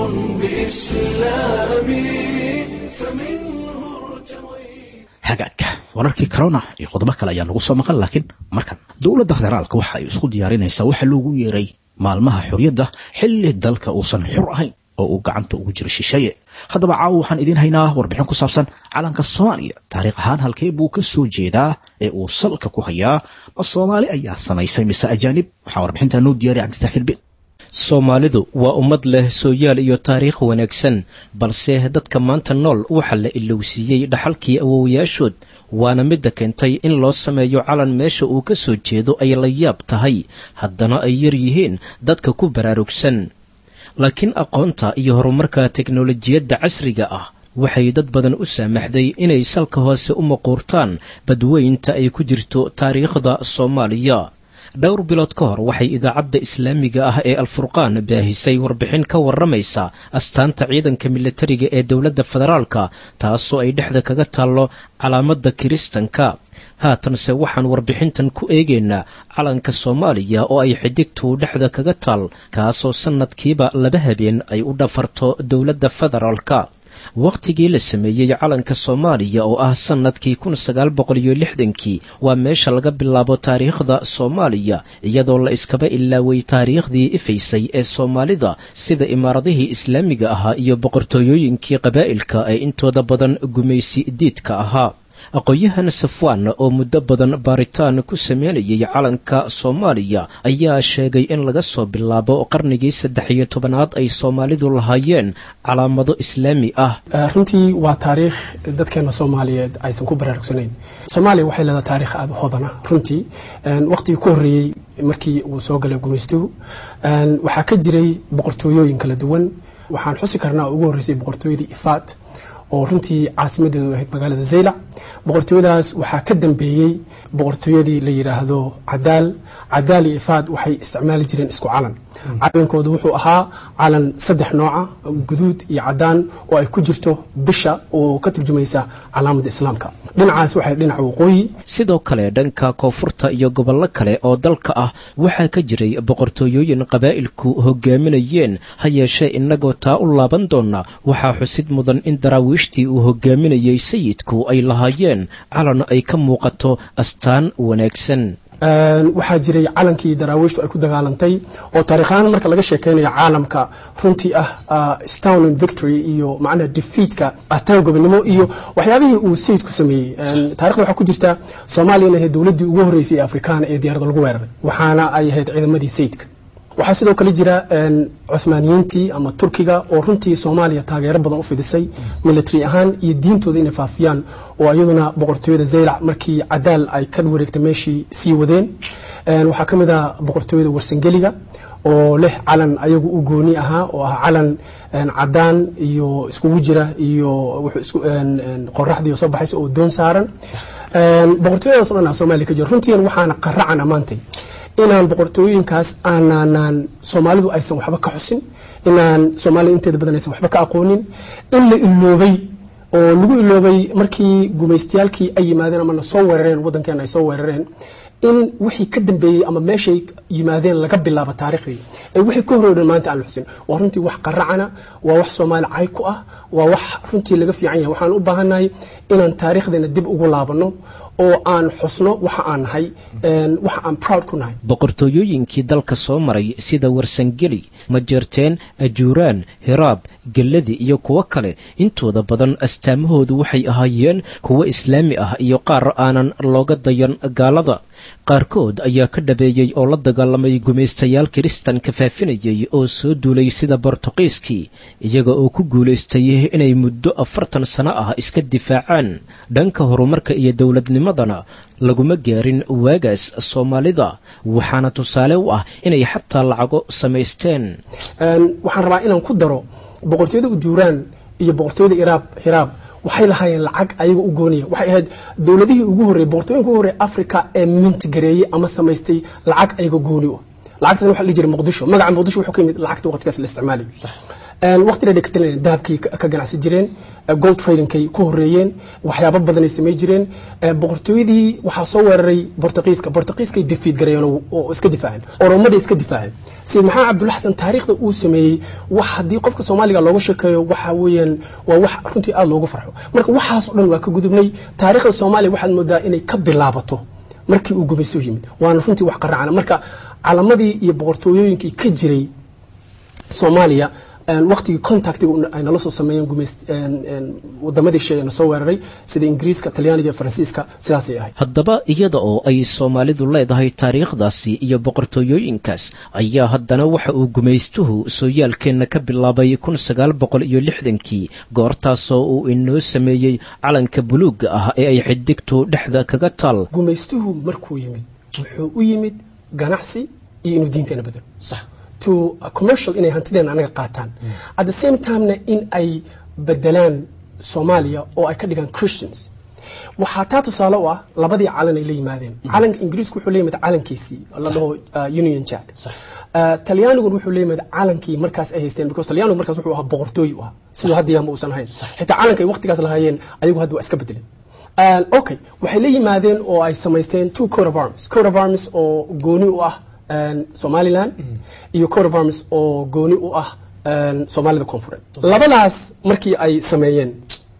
بإسلامي فمنه ارتويت hagaagka wararkii corona iyo qodobo kale ayaa nagu soo maqan laakiin markan dowladda federaalka waxa ay isku diyaarinaysaa waxa loogu yeeray maalmaha xorriyadda xilli dalka uusan xur ahayn oo uu gacanta ugu jiro shisheeye haddaba caawa waxaan idiin haynaa warbixin ku saabsan calanka soomaaliya taariikh ahaan halkee buu ka soo jeedaa ee uu salka ku hayaa ma soomaali ayaa samaysay mise ajaanib waxaa warbixintaa noo diyaariya cabditaxir bin soomaalidu waa ummad leh sooyaal iyo taariikh wanaagsan balse dadka maanta nool waxaa la ilowsiiyey dhaxalkii awowayaashood waana midda keentay in loo sameeyo calan meesha uu ka soo jeedo ay la yaab tahay haddana ay yar yihiin dadka ku baraarugsan laakiin aqoonta iyo horumarka teknolojiyadda casriga ah waxay dad badan u saamaxday inay salka hoose u maquurtaan badweynta ay ku jirto taariikhda soomaaliya dhowr bilood ka hor waxay idaacadda islaamiga ah ee alfurqaan baahisay warbixin ka warramaysa astaanta ciidanka militariga ee dowladda federaalka taasoo ay dhexda kaga taallo calaamadda kiristanka haatanse waxaan warbixintan ku eegaynaa calanka soomaaliya oo ay xidigtu dhexda kaga taal kaasoo sannadkiiba laba habeen ay u dhafarto dowladda federaalka wakhtigii la sameeyey calanka soomaaliya oo ah sannadkii kun sagaal boqol iyo lixdankii waa meesha laga bilaabo taariikhda soomaaliya iyadoo la iskaba ilaaway taariikhdii ifaysay ee soomaalida sida imaaradihii islaamiga ahaa iyo boqortooyooyinkii qabaa'ilka ee intooda badan gumaysi diidka ahaa aqoon-yahan safwaan oo muddo badan baaritaan ku sameynayay calanka soomaaliya ayaa sheegay in laga soo bilaabo qarnigii saddex iyo tobanaad ay soomaalidu lahaayeen calaamado islaami ah runtii waa taariikh dadkeena soomaaliyeed aysan ku baraarugsanayn soomaaliya waxay leedahay taarikh aada u hodana runtii waqtigii ku horreeyey markii uu soo galay gumaystuhu waxaa ka jiray boqortooyooyin kala duwan waxaan xusi karnaa oo ugu horreysay boqortooyadii ifaad oo runtii caasimadeedu ahayd magaalada zaylac boqortooyadaas waxaa ka dambeeyey boqortooyadii la yidhaahdo cadaal cadaal iyo ifaad waxay isticmaali jireen isku calan calankoodu wuxuu ahaa calan saddex nooca guduud iyo cadaan oo ay ku jirto bisha oo ka turjumaysa calaamadda islaamka dhinacaas waxay dhinaca waqooyi sidoo kale dhanka koonfurta iyo gobollo kale oo dalka ah waxaa ka jiray boqortooyooyin qabaa'ilku hogaaminayeen ha yeeshee innagoo taa u laaban doona waxaa xusid mudan in daraawiishtii uu hogaaminayey sayidku ay lahaayeen calan ay ka muuqato astaan wanaagsan waxaa jiray calankii daraawiishtu ay ku dagaalantay oo taariikhaan marka laga sheekeynayo caalamka runtii ah stown victory iyo macnaha defeatka astaan gobonimo iyo waxyaabihii uu sayidku sameeyey taarikhda waxaa ku jirta soomaaliya inay ahayd dowladdii ugu horreysay ee afrikaana ee diyarada lagu weeraray waxaana ay ahayd ciidamadii sayidka waxaa sidoo kale jira cuhmaaniyiintii ama turkiga oo runtii soomaaliya taageero badan u fidisay military ahaan iyo diintooda inay faafiyaan oo iyaduna boqortooyada zaylac markii cadaal ay ka wareegtay meeshii sii wadeen waxaa ka mid ah boqortooyada warsangeliga oo leh calan ayagu u gooni ahaa oo ah calan cadaan iyo iskugu jira iyo qoraxdii soo baxaysa oo doon saaran boqortooyadaas o dhan ah soomaaliya ka jira runtiina waxaana qaracan ammaantay inaan boqortooyinkaas aanaan soomaalidu aysan waxba ka xusin inaan soomaalida inteeda badan aysan waxba ka aqoonin in la iloobay oo lagu iloobay markii gumaystayaalkii ay yimaadeen ama na soo weerareen waddankeena ay soo weerareen in wixii ka dambeeyey ama meeshay yimaadeen laga bilaabo taariikhdii ee wixii ka horreydhan maanta aan la xusin waa runtii wax qaracana waa wax soomaali cay ku ah waa wax runtii laga fiican yahay waxaan u baahannahay inaan taariikhdeena dib ugu laabanno oo aan xusno waxa aan nahay waxa aan proud ku nahay boqortooyooyinkii dalka soo maray sida warsangeli majeerteen ajuuraan hiraab gelladi iyo kuwo kale intooda badan astaamahoodu waxay ahaayeen kuwo islaami ah iyo qaar aanan looga dayan gaalada qaarkood ayaa ka dhabeeyey oo la dagaalamay gumaystayaal kiristanka faafinayay oo soo duulay sida bortuqiiskii iyaga oo ku guulaystay inay muddo afartan sano ah iska difaacaan dhanka horumarka iyo dowladnimadana laguma gaarin waagaas soomaalida waxaana tusaale u ah inay xataa lacago samaysteen waxaan rabaa inaan ku daro boqortooyada ujuuraan iyo boqortooyada iraab hiraab waxay lahaayeen lacag ayaga u gooniya waxay ahayd dowladihii ugu horreyey boqortooyinka ugu horrey africa ee mintigareeyey ama samaystay lacag ayaga gooni u lacagtaas waxa la dhihi jiray muqdisho magaca muqdisho wuxuu ka yimid lacagta waqtigaas la isticmaalayo waqtiga dhegatalan dahabkay ka ganacsi jireen gold tradingkay ku horeeyeen waxyaabo badanay samay jireen boqortooyadii waxaa soo weeraray bortuqiiska bortuqiiskay defiid gareeyeen oo iska difaaceen oromaday iska difaaceen sayid maxamed cabdulla xasan taariikhda uu sameeyey wax haddii qofka soomaaliga looga sheekeeyo waxa weeyaan waa wax runtii aada loogu farxo marka waxaasoo dhan waa ka gudubnay taariikhda soomaaliya waxaad moodaa inay ka bilaabato markii uu gumaysto yimid waana runtii wax qaracana marka calamadii iyo boqortooyooyinkii ka jiray soomaaliya waqtigii contactiga ay nala soo sameeyeen wadamadii shay na soo weeraray sida ingiriiska talyaaniga iyo faransiiska sidaasay ahayd haddaba iyada oo ay soomaalidu leedahay taariikhdaasi iyo boqortooyooyinkaas ayaa haddana waxa uu gumaystuhu sooyaalkeenna ka bilaabay kun sagaal boqol iyo lixdankii goortaasoo uu inoo sameeyey calanka buluugga ah ee ay xidigtu dhexda kaga taal gumaystuhu markuu yimid wuxuu u yimid ganacsi iyo inuu diinteena bedelo to commercial inay hantideena anaga qaataan at the same timena in ay bedelaan soomaaliya oo ay ka dhigaan christians waxaa taa tusaale u ah labadii calan ay la yimaadeen calanka ingiriisku wuxuu la yimid calankiisii la dhaho union jack talyaaniguna wuxuu la yimid calankii markaas ay haysteen because talyaanigu markaas wuxuu ahaa boqortooy u ahaa siduu hadda yaama uusan ahayn xitaa calanka ay waqtigaas lahaayeen ayagu hadda waa iska bedeleen okay waxay la yimaadeen oo ay samaysteen two coat of arms coat of arms oo gooni u ah somalilan iyo coat of arms oo gooni u ah soomaalida koonfureed labadaas markii ay sameeyeen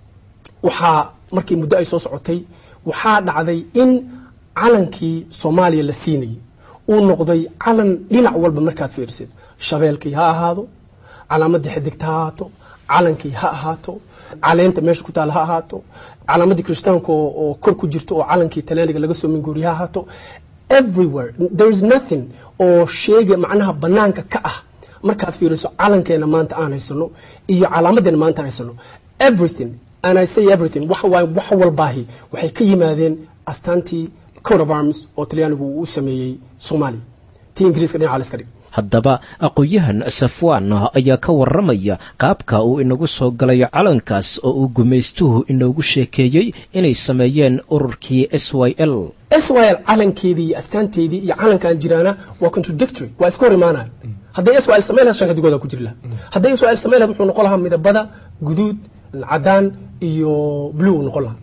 waxaa markii muddo ay soo socotay waxaa dhacday in calankii soomaaliya la siinayay uu noqday calan dhinac walba markaad fiirisid shabeelkii ha ahaado calaamadii xidigta ha ahaato calankii ha ahaato caleenta meesha ku taala ha ahaato calaamadii kirishtaanka oo kor ku jirto oo calankii talyaaniga laga soo minguuriya ha ahaato everywhere there is nothing oo sheega macnaha banaanka ka ah markaad fiiriso calankeena maanta aan haysano iyo calaamadeena maanta aan haysano everything and I say everything wax waay wax walbaahi waxay ka yimaadeen astaantii coat of arms oo talyaanigu uu u sameeyey soomaaliya tii ingiriiska dhinaca la iska dhig haddaba aqoon-yahan safwaan ayaa ka warramaya qaabka uu inagu soo galay calankaas oo uu gumaystuhu inoogu sheekeeyey inay sameeyeen ururkii s y l s y l calankeedii iyo astaanteedii iyo calankan jiraana waa contradictory waa iska hor imaanaya hadday s y l samayn lahayd shanka digooda ku jiri lahaa hadday s y l samayn lahayd wuxuu noqon lahaa midabada guduud cadaan iyo blue uu noqon lahaa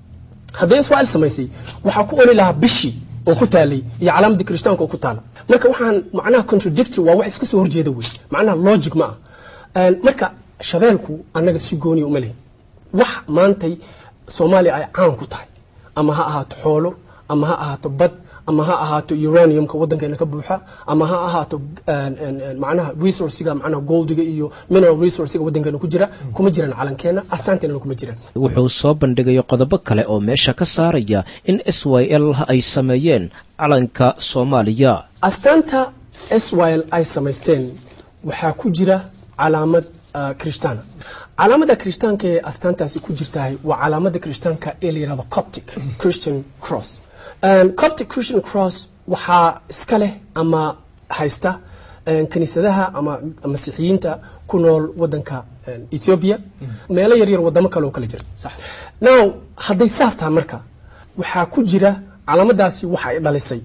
hadday s y l samaysay waxaa ku oli lahaa bishii oo ku taalay iyo calaamadii kirishtaanka oo ku taala marka waxaan macnaha contradictory waa wax iska soo horjeeda wey macnaha logic ma ah marka shabeelku annaga si gooniya uma lehin wax maantay soomaaliya ay caan ku tahay ama ha ahaato xoolo ama ha ahaato bad ama ha ahaato uraniumka waddankeena ka buuxa ama ha ahaato macnaha resourciga macnaha goldiga iyo mineral resourciga waddankeena ku jira kuma jiraan calankeena astaanteenana kuma jiraan wuxuu soo bandhigay qodobo kale oo meesha ka saaraya in s y l ay sameeyeen calanka soomaaliya astaanta s y l ay samaysteen waxaa ku jira calaamad kirishtaana calaamada kirishtaanka ee astaantaasi ku jirtahay waa calaamada kirishtaanka ee la yihahdo coptic christian cross coptic christian cross waxaa iska leh ama haysta kiniisadaha ama masiixiyiinta ku nool wadanka ethiopia meelo yaryar wadamo kale oo kale jira now hadday saas tahay marka waxaa ku jira calaamadaasi waxa ay dhalisay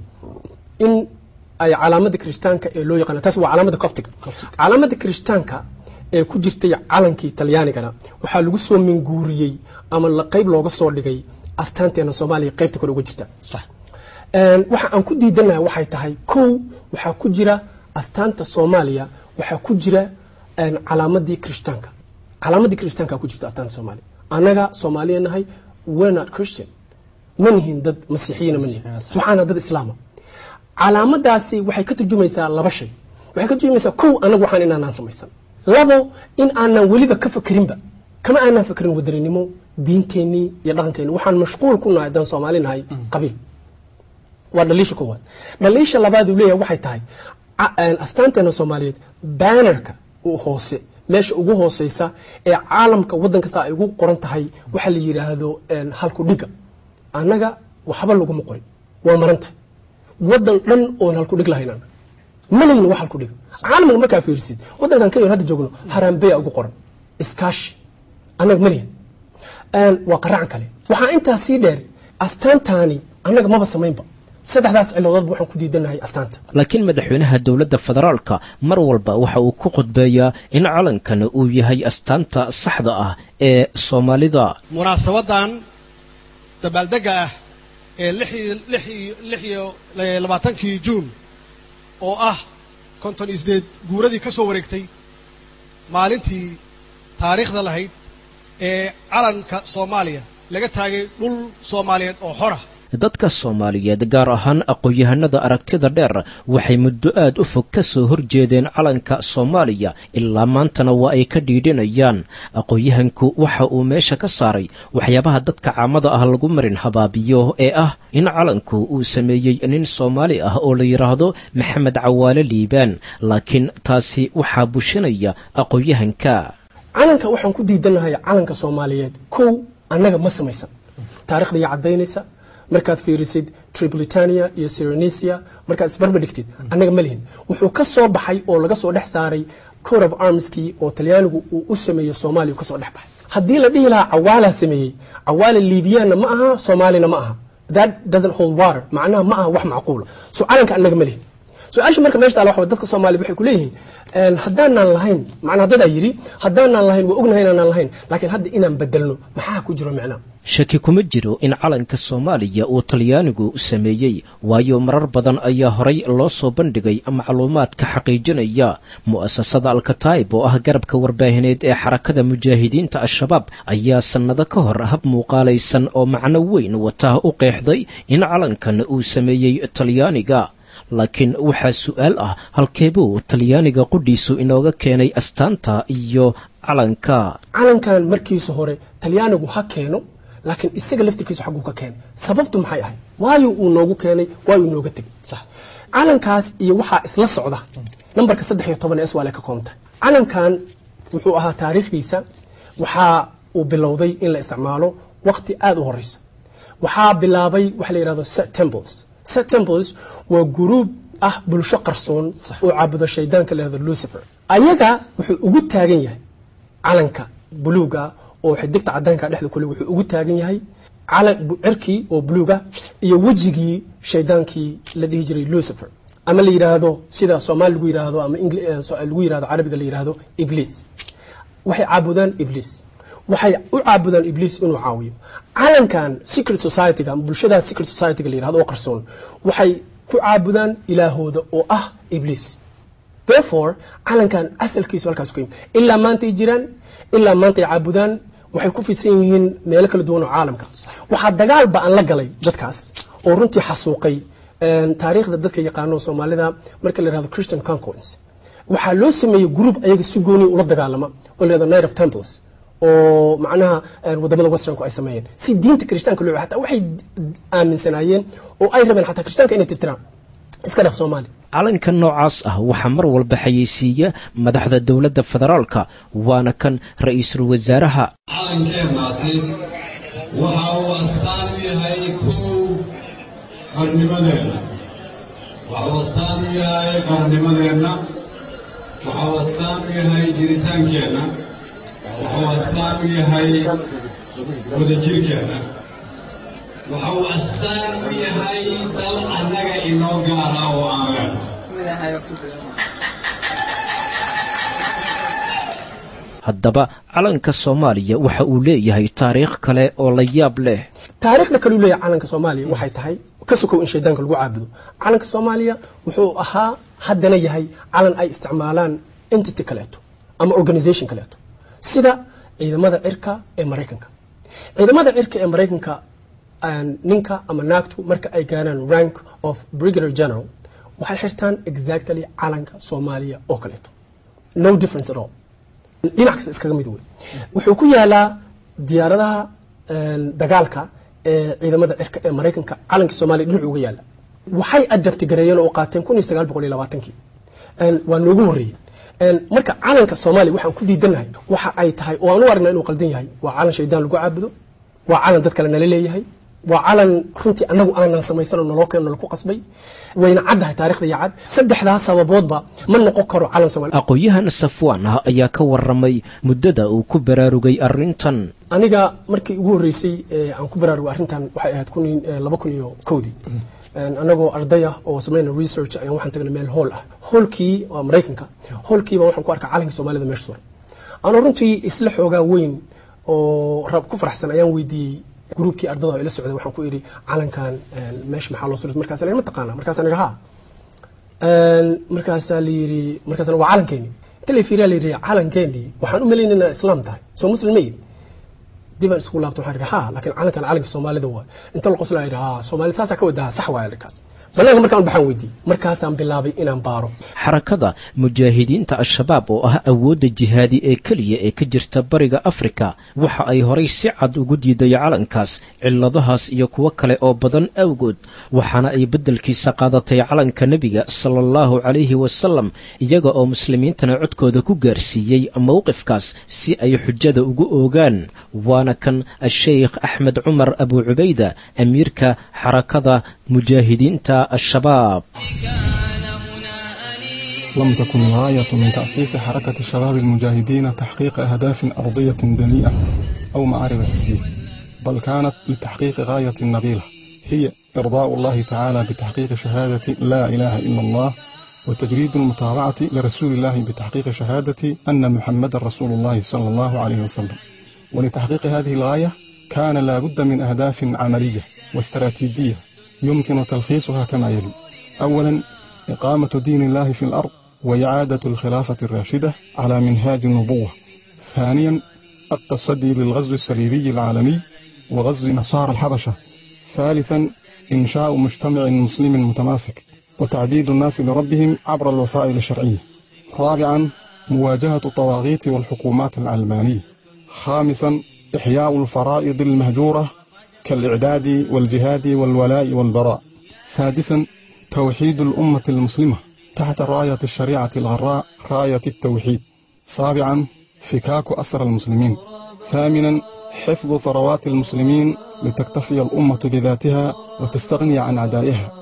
in ay calaamada kirishtaanka ee loo yaqaana taas waa calaamada coptic calaamada kirishtaanka ee ku jirtay calankii talyaanigana waxaa lagu soo minguuriyey ama qayb looga soo dhigay astaanteena soomaaliya qaybta kore uga jirta waxa aan ku diidanahay waxay tahay kow waxaa ku jira astaanta soomaaliya waxaa ku jira calaamadii kirishtaanka calaamadii kirishtaanka ku jirta astaanta soomaaliya annaga soomaaliya nahay we're not christian ma nihin dad masiixiyiina ma nihin waxaana dad islaama calaamadaasi waxay ka turjumaysaa laba shay waxay ka turjumaysaa kow anagu waxaan inaanaan samaysan labo in aanan weliba ka fakerinba kama aanan fakerin wadaninimo diinteennii iyo dhaqankeenni waxaan mashquul ku nahay haddaan soomaali nahay qabiil waa dhaliisha koowaad dhaliisha labaad uu leeyahay waxay tahay astaanteena soomaaliyeed bannerka u hoose meesha ugu hooseysa ee caalamka waddan kasta ay ugu qoran tahay waxaa la yidhaahdo halku dhiga annaga waxba laguma qorin waa marantahay waddan dhan oon halku dhig lahayn annaga ma lahin wax halku dhiga caalamka markaa fiirsid waddankan kenya hadda joogno harambeya ugu qoran iskaashi annaga ma lihin waa qaracan kale waxaa intaa sii dheer astaantaani annaga maba samaynba saddexdaas ciladoodba waxaan ku diidanahay astaanta laakiin madaxweynaha dowladda federaalka mar walba waxa uu ku khudbeeyaa in calankan uu yahay astaanta saxda ah ee soomaalida munaasabadan dabaaldega ah ee lix iyo labaatankii juun oo ah konton iyo sideed guuradii ka soo wareegtay maalintii taariikhda lahayd ee calanka soomaaliya laga taagay dhul soomaaliyeed oo xora dadka soomaaliyeed gaar ahaan aqoon-yahanada aragtida dheer waxay muddo aad u fog ka soo horjeedeen calanka soomaaliya ilaa maantana waa ay ka dhiidhinayaan aqoon-yahanku waxa uu meesha ka saaray waxyaabaha dadka caamada ah lagu marin habaabiyo ee ah in calanku uu sameeyey nin soomaali ah oo la yidhaahdo maxamed cawaale liibaan laakiin taasi waxaa bushinaya aqoon-yahanka calanka waxaan ku diidanahay calanka soomaaliyeed kow annaga ma samaysan taarikhdayaa caddaynaysa markaad fiirisid tripolitania iyo syronesia markaad isbarba dhigtid annaga ma lihin wuxuu ka soo baxay oo laga soo dhex saaray court of armskii oo talyaanigu uu u sameeyey soomaaliya kasoo dhex baxay haddii la dhihi lahaa cawaalaa sameeyey cawaala liibiyaanna ma aha soomaalina ma aha that doesn't hold water macnaha ma aha wax macquula so calanka annaga ma lihin su-aasha marka meesha taala waxa dadka soomaaliyed waxay ku leeyihiin haddaanaan lahayn macnaa dadaa yidhi haddaanaan lahayn waa ognahay inaanaan lahayn laakiin hadda inaan bedelno maxaa ku jiro micnaa shaki kuma jiro in calanka soomaaliya uu talyaanigu sameeyey waayo marar badan ayaa horay loo soo bandhigay macluumaadka xaqiijinaya mu'asasada alkataib oo ah garabka warbaahineed ee xarakada mujaahidiinta al-shabaab ayaa sannado ka hor hab muuqaalaysan oo macno weyn wataa u qeexday in calankan uu sameeyey talyaaniga laakiin waxaa su'aal ah halkeebuu talyaaniga qudhiisu inooga keenay astaanta iyo calanka calankan markiisa hore talyaanigu ha keeno laakiin isaga laftirkiisu xagguu ka keenay sababtu maxay ahayd waayo uu noogu keenay waayu nooga tegay calankaas iyo waxaa isla socda nambarka saddex iyo toban ee s waa le ka koonta calankan wuxuu ahaa taariikhdiisa waxaa uu bilowday in la isticmaalo waqti aada u horeysa waxaa bilaabay waxa la yidhahdo set temples set temples waa guruub ah bulsho qarsoon oo caabudo shaydaanka la yihahdo lucifer ayaga wuxuu ugu taagan yahay calanka buluuga oo xidigta cadaanka dhexda kule wuxuu ugu taagan yahay cirkii oo buluuga iyo wejigii shaydaankii la dhihi jiray lucifer ama la yidhaahdo sida soomaali lagu yidhaahdo ama lagu yidhahdo carabiga la yidhaahdo ibliis waxay caabudaan ibliis waxay u caabudaan ibliis inuu caawiyo calankan secret societyga ama bulshada secret societyga la yirahdo oo qarsoon waxay ku caabudaan ilaahooda oo ah ibliis therefore calankan asalkiisu halkaas ku yimid ilaa maanta ay jiraan ilaa maanta ay caabudaan waxay ku fidsan yihiin meelo kala duwan oo caalamka waxaa dagaal ba aan la galay dadkaas oo runtii xasuuqay taariikhda dadka yaqaano soomaalida marka la yihahdo christian conquence waxaa loo sameeyey group ayaga si gooni ula dagaalama oo la yihahdo night of temples oo macnaha wadamada westernku ay sameeyeen si diinta kirishtaanka loo hataa waxay aaminsanaayeen oo ay rabeen xataa kirishtaanka inay tirtiraan iska dhaf soomaali calanka noocaas ah waxaa mar walba xayeysiiya madaxda dowladda federaalka waana kan ra-iisul wasaaraha calankeennaasi waxa uu astaan u yahay kow qarnimadeenna waxa uu astaan u yahay qarnimadeenna waxa uu astaan u yahay jiritaankeenna waxa uu astaan u yahay wadajirkeenna waxa uu astaan u yahay dal annaga inoo gaara oo aan leenahay haddaba calanka soomaaliya waxa uu leeyahay taariikh kale oo la yaab leh taariikhda kaleu leeyahay calanka soomaaliya waxay tahay ka sokow in shaydaanka lagu caabudo calanka soomaaliya wuxuu ahaa haddana yahay calan ay isticmaalaan entity kaleeto ama organisation kaleeto sida ciidamada cirka ee maraykanka ciidamada cirka ee maraykanka ninka ama naagtu marka ay gaaraan rank of brigadier general waxay xirtaan exactly calanka soomaaliya oo kaleeto no difference at all dhinac kasta iskaga mid wey wuxuu ku yaalaa diyaaradaha dagaalka ee ciidamada cirka ee maraykanka calankii soomaaliya dhinacu uga yaala waxay adabti gareeyeen oo qaateen kun iyo sagaal boqol iyo labaatankii waa noogu horreeyeen marka calanka soomaaliya waxaan ku diidanahay waxa ay tahay oo aan u aragnaa inuu qaldan yahay waa calan shaydaan lagu caabudo waa calan dad kale nala leeyahay waa calan runtii annagu aanan samaysanoo naloo keeno nalaku qasbay wayna caddahay taarikhda iyo cad saddexdaas sababoodba ma noqon karo calan soomaaliya aqoon-yahan safwaan ah ayaa ka waramay muddada uu ku baraarugay arrintan aniga markii ugu horreysay aan ku baraarugay arrintan waxay ahayd kun laba kun iyo kowdii anagoo arday ah oo samayna research ayaan waxaan tagnay meel hool ah hoolkii waa maraykanka hoolkiiba waxaan ku arkaa calankii soomaalida meesha suran anoo runtii isla xoogaa weyn oo rab ku faraxsan ayaan weydiiyey gruubkii ardada ila socday waxaan ku idhi calankan meesha maxaa loo suray markaasa la ma taqaana markaasaan idhi ha markaasaa la yidhi markaasna waa calankeeni inta la fiiriyaa la yidhi calankeeni waxaan u malaynay inaa islaam tahay soo muslim ma yidhi dibaan isku laabto waxaan idhi ha laakiin calankan calanka soomaalida waa inta la qoslaa idhi ha soomaalida saasaa ka wadaha sax waaya arkaas banaanka markaan baxaan weydiiyey markaasaan bilaabay inaan baaro xarakada mujaahidiinta al-shabaab oo ah awoodda jihaadi ee keliya ee ka jirta bariga afrika waxa ay horay si cad ugu diiday calankaas cilladahaas iyo kuwo kale oo badan awgood waxaana ay beddelkiisa qaadatay calanka nebiga sala allahu calayhi wasalam iyaga oo muslimiintana codkooda ku gaarsiiyey mowqifkaas si ay xujada ugu oogaan waana kan a-sheykh axmed cumar abu cubayda amiirka xarakada mujaahidiinta الشباب لم تكن الغاية من تأسيس حركة الشباب المجاهدين تحقيق أهداف أرضية دنيئة أو معارف حزبية بل كانت لتحقيق غاية نبيلة هي إرضاء الله تعالى بتحقيق شهادة لا إله إلا الله وتجريد المتابعة لرسول الله بتحقيق شهادة أن محمد رسول الله صلى الله عليه وسلم ولتحقيق هذه الغاية كان لا بد من أهداف عملية واستراتيجية يمكن تلخيصها كما يلي أولا إقامة دين الله في الأرض وإعادة الخلافة الراشدة على منهاج النبوة ثانيا التصدي للغزو الصليبي العالمي وغزو نصارى الحبشة ثالثا إنشاء مجتمع مسلم متماسك وتعبيد الناس لربهم عبر الوسائل الشرعية رابعا مواجهة الطواغيت والحكومات العلمانية خامسا إحياء الفرائض المهجورة كالإعداد والجهاد والولاء والبراء سادسا توحيد الأمة المسلمة تحت راية الشريعة الغراء راية التوحيد سابعا فكاك أسر المسلمين ثامنا حفظ ثروات المسلمين لتكتفي الأمة بذاتها وتستغني عن عدائها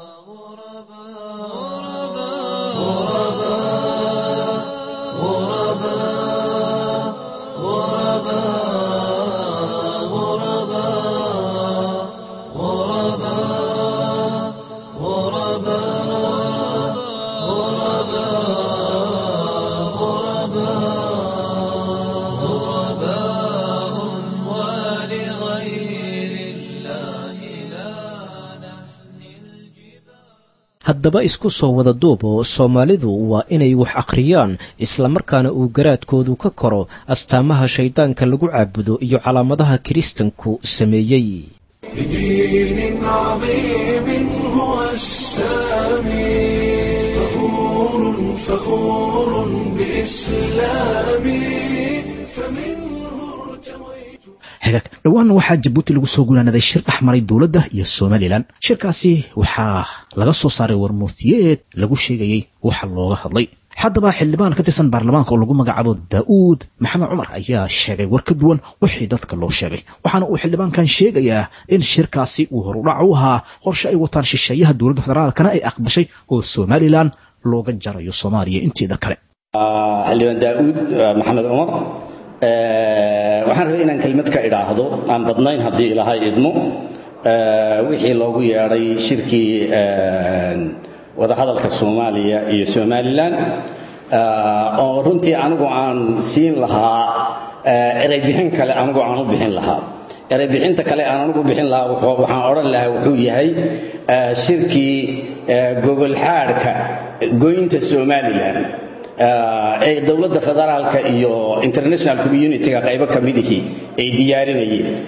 haddaba isku soo wada duub oo soomaalidu waa inay wax akhriyaan islamarkaana uu garaadkoodu ka koro astaamaha shayddaanka lagu caabudo iyo calaamadaha kiristanku sameeyey بدين عظيم هو السامي فخور فخور بإسلامي فمنه ارتويت hagaag dhowaan waxaa jabuuti lagu soo gunaanaday shir dhex maray dowladda iyo somalilan shirkaasi waxaa laga soo saaray warmurtiyeed lagu sheegayey waxa looga hadlay haddaba xildhibaan ka tirsan baarlamaanka oo lagu magacaabo daa'uud maxamed cumar ayaa sheegay war ka duwan wixii dadka loo sheegay waxaana uu xildhibaankan sheegayaa in shirkaasi uu horudhac u ahaa qorshe ay wataan shisheeyaha dowladda federaalkana ay aqbashay oo somalilan looga jarayo soomaaliya inteeda kale xildhibaan daa'uud maxamed cumar waxaan rabay inaan kelmad ka idhaahdo aan badnayn haddii ilaahay idmo wixii loogu yeedhay shirkii wadahadalka soomaaliya iyo somalilan oo runtii anigu aan siin lahaa ereybixin kale anigu aan u bixin lahaa ereybixinta kale aan anigu bixin lahaa waxaan odhan lahaa wuxuu yahay shirkii gogolxaadhka goynta somalilan ee dowladda federaalka iyo international community-ga qaybo ka midihii ay diyaarinayeen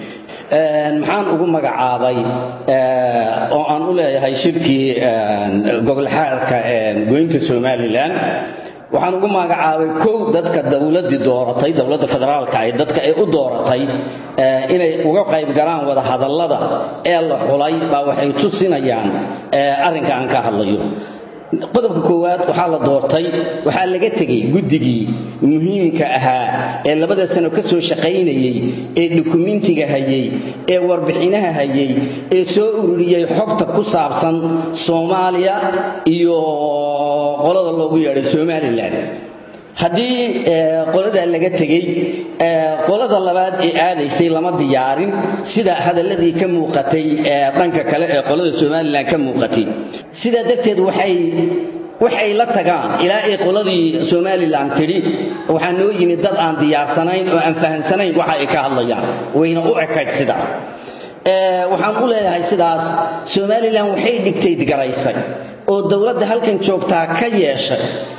maxaan ugu magacaabay oo aan u leeyahay shirkii gogolxaarka goynta somalilan waxaan ugu magacaabay kow dadka dowladdii dooratay dowladda federaalka ay dadka ay u dooratay inay uga qayb galaan wada hadallada ee la xulay baa waxay tusinayaan arrinka aan ka hadlayo qodobka koowaad waxaa la doortay waxaa laga tegey guddigii muhiimka ahaa ee labada sano ka soo shaqaynayey ee dukumentiga hayey ee warbixinaha hayey ee soo ururiyey xogta ku saabsan soomaaliya iyo qolada loogu yeedhay somalilan haddii qoladaa laga tegey qolada labaad ee aadaysay lama diyaarin sida hadalladii ka muuqatay dhanka kale ee qolada somalilan ka muuqatay sidaa darteed waxay waxay la tagaan ilaa ay qoladii somalilan tidhi waxaa noo yimid dad aan diyaarsanayn oo aan fahamsanayn waxa ay ka hadlayaan wayna u ekayd sidaa waxaan u leeyahay sidaas somalilan waxay dhigtay garaysay oo dowladda halkan joogtaa ka yeeshay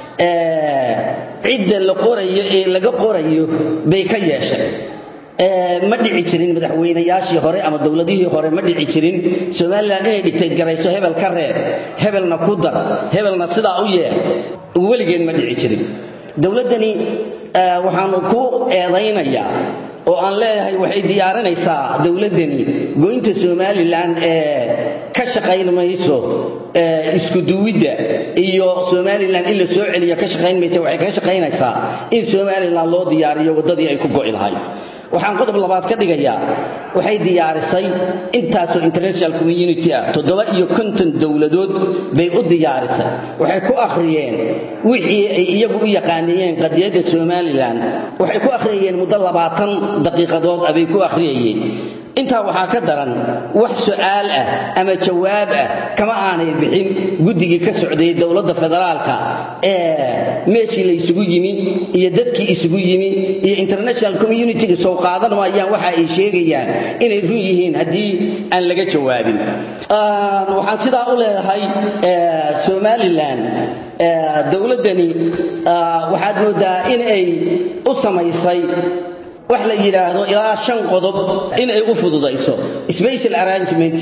cidda la qorayo ee laga qorayo bay ka yeeshay ma dhici jirin madaxweynayaashii hore ama dowladihii hore ma dhici jirin somalilan inay dhigtay garayso hebel ka reeb hebelna ku dar hebelna sidaa u yeer weligeed ma dhici jirin dowladdani waxaanu ku eedaynayaa oo aan leeyahay waxay diyaarinaysaa dowladdani goynta somalilan ee ka shaqayn mayso iskuduwidda iyo somalilan in la soo celiyo ka shaqayn maysa waxay ka shaqaynaysaa in somalilan loo diyaariyo waddadii ay ku go'i lahayd waxaan qodob labaad ka dhigayaa waxay diyaarisay intaasoo international community ah toddoba iyo konton dowladood bay u diyaarisay waxay ku akhriyeen wixii ay iyagu u yaqaanayeen qadiyadda somalilan waxay ku akhriyayeen muddo labaatan daqiiqadood ah bay ku akhriyayeen intaa waxaa ka daran wax su'aal ah ama jawaab ah kama aanay bixin guddigii ka socday dowladda federaalka ee meeshii la isugu yimi iyo dadkii isugu yimi iyo international communitiga soo qaadan maayaan waxa ay sheegayaan inay run yihiin haddii aan laga jawaabin waxaan sidaa u leedahay somalilan dowladdani waxaad moodaa in ay u samaysay wax la yidhaahdo ilaa shan qodob in ay u fududayso special arrangement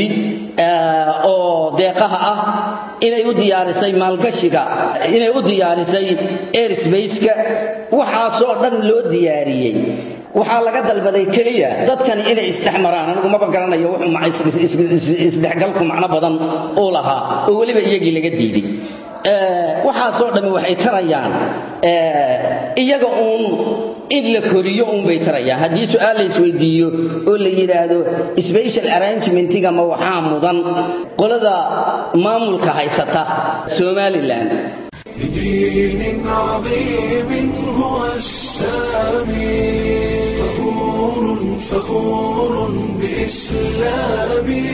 oo deeqaha ah inay u diyaarisay maalgashiga inay u diyaarisay airsbaceka waxaasoo dhan loo diyaariyey waxaa laga dalbaday keliya dadkani inay isdhexmaraan anigu maba garanayo wuxuu isdhexgalku macno badan uu lahaa oo weliba iyagii laga diiday waxaasoo dhammi waxay tarayaan iyaga uun in la koriyo uunbay tarayaan haddii su'aal la isweydiiyo oo la yidhaahdo special arrangementiga ma waxaa mudan qolada maamulka haysata somalilan بدين عظيم هو السامي فخور فخور بإسلامي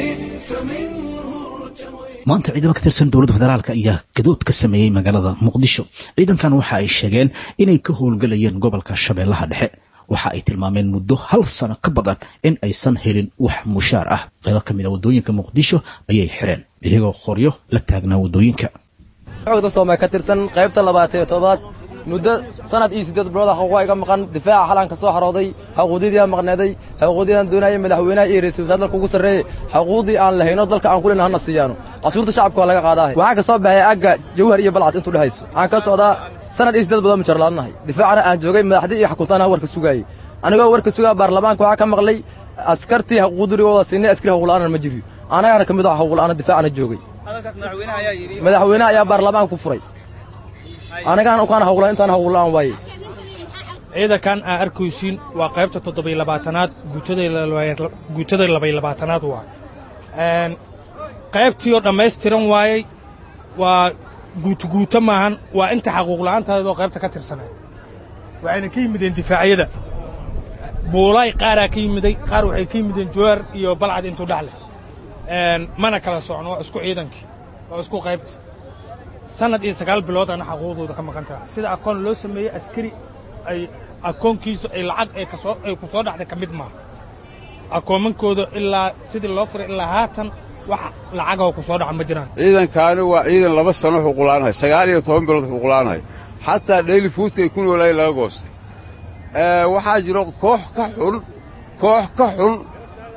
فمنه ارتويت maanta ciidamo ka tirsan dowladda federaalk ayaa gadood ka sameeyey magaalada muqdisho ciidankan waxa ay sheegeen inay ka howlgelayeen gobolka shabeellaha dhexe waxa ay tilmaameen muddo hal sano ka badan in aysan helin wax mushaar ah qaybo ka mid a waddooyinka muqdisho ayay xireen iyagoo qoryo la taagnaa waddooyinka xogda soomay ka tirsan qaybta labaatan iyo toddobaad muddo sanad iyo siddeed bilood xuquuqa iga maqan difaaca xalanka soo xarooday xuquuqdii maqneeday xuquuqdii aan doonayay madaxweynaha iyo ra'iisul wasaare dalka ugu sarreeyay xuquuqdii aan lahayno dalka aan kulina hana siiyaano qasuurta shacabka waa laga qaadaahay waxaa ka soo baxay agga jawhar iyo balcad intuu dhexayso waxaan ka socdaa sanad iyo siddeed bilood mujarlaadnahay difaacana aan joogay madaxdii iyo xukuntaana warka sugaayey anigoo warka sugaa baarlamaanka waxaa ka maqlay askartii xuquuqdirigooda siinay askari xuquuqla'aana ma jiriyo anagana ka mid ah xuquuqla'aana difaacana joogay madaxweyne ayaa baarlamaanka ku furay anigaan ukaan hawla intaan hawlaan waaye ciidankan aa arkaysiin waa qaybta toddobiy labaatanaad guutada labay labaatanaad waa qaybtii oo dhammaystiran waayey waa guutuguuto maahan waa inta xaquuqla'aantaadoo qaybta ka tirsanay waxayna ka yimideen difaacyada buulaay qaaraa ka yimiday qaar waxay ka yimideen jawaar iyo balcad intuu dhexleh mana kala socno waa isku ciidankii waa isku qaybta sanad iyo sagaal bilood ana xaquuqdooda ka maqan tahay sida akoon loo sameeyey askari ay akoonkiisu ay lacag ay kasoo ay ku soo dhacday ka mid maaha akoomankooda ilaa sidii loo furay ilaa haatan wax lacagoo ku soo dhaca ma jiraan ciidankaani waa ciidan laba sano xuququlaanahay sagaal iyo toban bilood xuququlaanahay xataa dheyli fuudka ay ku noolaayeen laga goostay waxaa jiro koox ka xun koox ka xun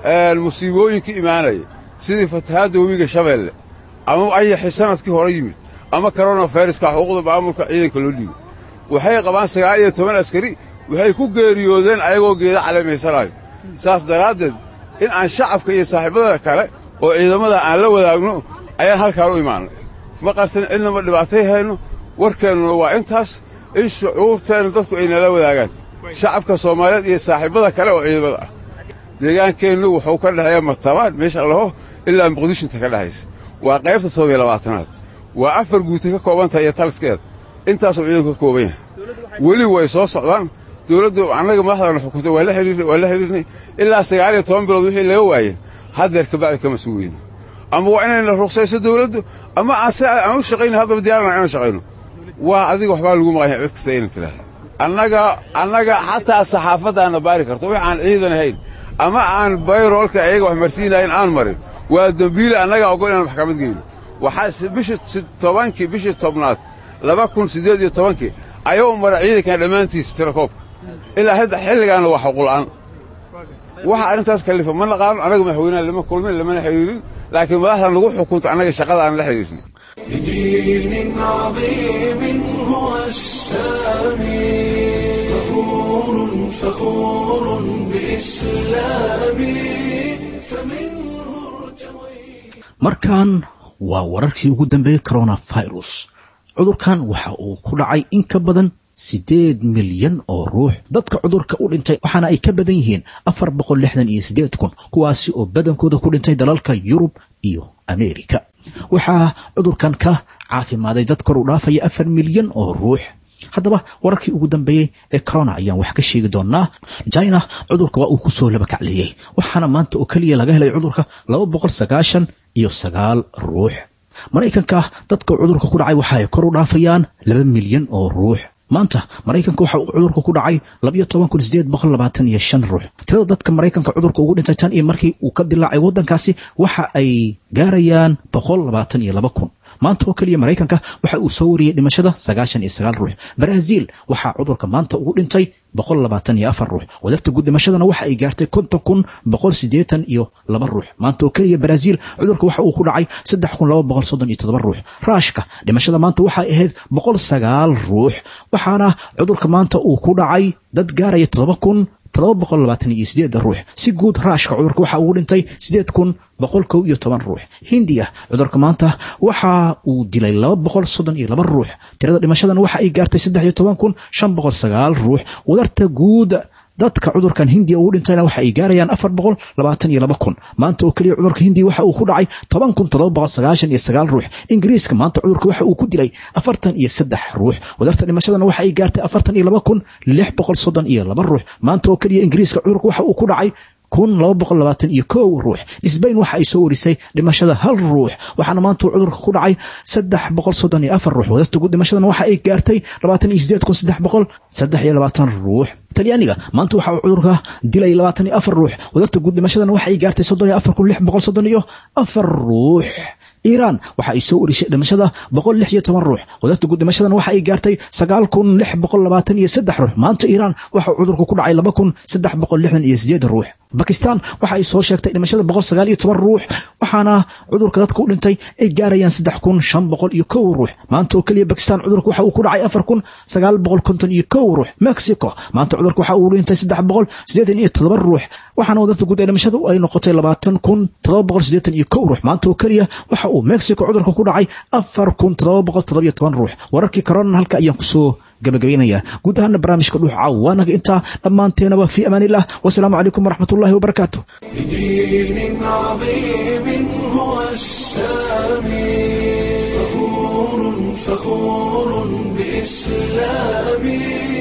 musiibooyinka imaanaya sidii fatahaadda webiga shabeelle ama ayaxi sanadkii hore yimid ama koronaviruska xuquuqda maamulka ciidanka loo dhiibo waxay qabaan sagaal iyo toban askari waxay ku geeriyoodeen ayagoo geeda caleemaysanaayo saas daraaddeed in aan shacabka iyo saaxiibada kale oo ciidamada aan la wadaagno ayaan halkaan u imaannay ma qarsan cidnama dhibaatay hayno warkeennuna waa intaas in shucuurteenna dadku ay nala wadaagaan shacabka soomaaliyeed iyo saaxiibada kale oo ciidamada ah deegaankeennu wuxuu ka dhexeeya martabaan meesha laho ilaa muqdishinta ka dhexaysa waa qaybta toddobiyo labaatanaad waa afar guuta ka koobantahay iyo taliskeeda intaasuu ciidanku ka kooban yahay weli way soo socdaan dowladdu annaga madaxdana xukuntay waa la xiriirnay waa la xiriirnay ilaa sagaal iyo toban bilood wixii laga waayeen haddeer kabacdi kama sugayno ama waa inayna ruqsayso dowladdu ama aan si aan u shaqayno haddaba diyaarana inaan shaqayno waa adiga waxbaa lagu maqan yahay cid kasta inay tidhaahda annaga annaga xataa saxaafaddaana baari karto wix aan ciidan ahayn ama aan bayroolka ayaga wax marsiinayn aan marin waa dembiile annagaa ogol inaan maxkamad geyno waxaa bishii tobankii bishii tobnaad laba kun siddeed iyo tobankii ayuu mara ciidankan dhammaantiisa tirakoobka ilaa hadda xilligaana waa xuquula'aan waxa arrintaas kallifa ma naqaano annaga madaxweynaha lama kulmin lamana xidhiirin laakiin madaxdan lagu xukunto annaga shaqada aan la xidhiirnay بدين عظيم هو السامي فخور فخور بإسلامي فمنه markan waa wararkii ugu dambeeyey coronavirus cudurkan waxa uu ku dhacay in ka badan siddeed milyan oo ruux dadka cudurka u dhintay waxaana ay ka badan yihiin afar boqol lixdan iyo siddeed kun kuwaasi oo badankooda ku dhintay dalalka yurub iyo ameerika waxaa cudurkan ka caafimaaday dad kor u dhaafaya afar milyan oo ruux haddaba wararkii ugu dambeeyey ee corona ayaan wax ka sheegi doonaa china cudurka waa uu ku soo laba kacleeyey waxaana maanta oo keliya laga helay cudurka laba boqol sagaashan iyo sagaal ruux maraykanka dadka cudurka ku dhacay waxa ay kor u dhaafayaan laba milyan oo ruux maanta maraykanka waxa uu cudurka ku dhacay labayo toban kun sideed boqol labaatan iyo shan ruux tirada dadka maraykanka cudurka ugu dhintay tan iyo markii uu ka dilaacay waddankaasi waxa ay gaarayaan boqol labaatan iyo laba kun maanta oo keliya maraykanka waxa uu soo wariyey dhimashada sagaashan iyo sagaal ruux baraaziil waxaa cudurka maanta ugu dhintay boqol labaatan iyo afar ruux wadafta guud dhimashadana waxa ay gaartay konton kun boqol siddeetan iyo laba ruux maanta oo keliya baraaziil cudurka waxa uu ku dhacay saddex kun laba boqol soddon iyo toddoba ruux raashka dhimashada maanta waxay ahayd boqol sagaal ruux waxaana cudurka maanta uu ku dhacay dad gaaraya toddoba kun todoba boqol labaatan iyo sideed ruux si guud raashka cudurka waxa uu dhintay sideed kun boqol kow iyo toban ruux hindiya cudurka maanta waxa uu dilay laba boqol soddon iyo laba ruux tirada dhimashadan waxa ay gaartay saddex iyo toban kun shan boqol sagaal ruux wadarta guud dadka cudurkan hindiya ugu dhintayna waxa ay gaarayaan afar boqol labaatan iyo laba kun maanta oo keliya cudurka hindiya waxa uu ku dhacay toban kun todoba boqol sagaashan iyo sagaal ruux ingiriiska maanta cudurka waxa uu ku dilay afartan iyo saddex ruux wadarta dhimashadana waxa ay gaartay afartan iyo laba kun lix boqol soddon iyo laba ruux maanta oo keliya ingiriiska cudurka waxa uu ku dhacay kun laba boqol labaatan iyo kow ruux sbain waxa ay soo warisay dhimashada hal ruux waxaana maanta uu cudurka ku dhacay saddex boqol soddon iyo afar ruux wadasta guud dhimashadana waxa ay gaartay labaatan iyo sideed kun saddex boqol saddex iyo labaatan ruux talyaaniga maanta waxa uu cudurka dilay labaatan iyo afar ruux wadarta guud dhimashadana waxa ay gaartay soddon iyo afar kun lix boqol soddon iyo afar ruux iiraan waxa ay soo warisay dhimashada boqol lix iyo toban ruux wadarta guud dhimashadana waxa ay gaartay sagaal kun lix boqol labaatan iyo saddex ruux maanta iiraan waxa cudurka ku dhacay laba kun saddex boqol lixdan iyo sideed ruux bakistan waxa ay soo sheegtay dhimashada boqol sagaal iyo toban ruux waxaana cudurka dadka u dhintay ay gaarayaan saddex kun shan boqol iyo kow ruux maanta oo keliya bakistan cudurka waxa uu ku dhacay afar kun sagaal boqol konton iyo kow ruux mexico maanta cudurka waxa uu dhintay saddex boqol siddeetan iyo todoba ruux waxaana wadarta guud ee dhimashadu ay noqotay labaatan kun todoba boqol siddeetan iyo kow ruux maanta oo keliya waxa uu mexico cudurka ku dhacay afar kun todoba boqol todoba iyo toban ruux wararkii corona halka ayaan kusoo gabagabaynaya guud ahaana barnaamijka dhuuxa waanaga intaa dhammaanteenaba fi amaan illah wasalaamu calaykum waraxmat ullahi wabarakaatu بدين عظيم هو السامي فخور فخور بإسلامي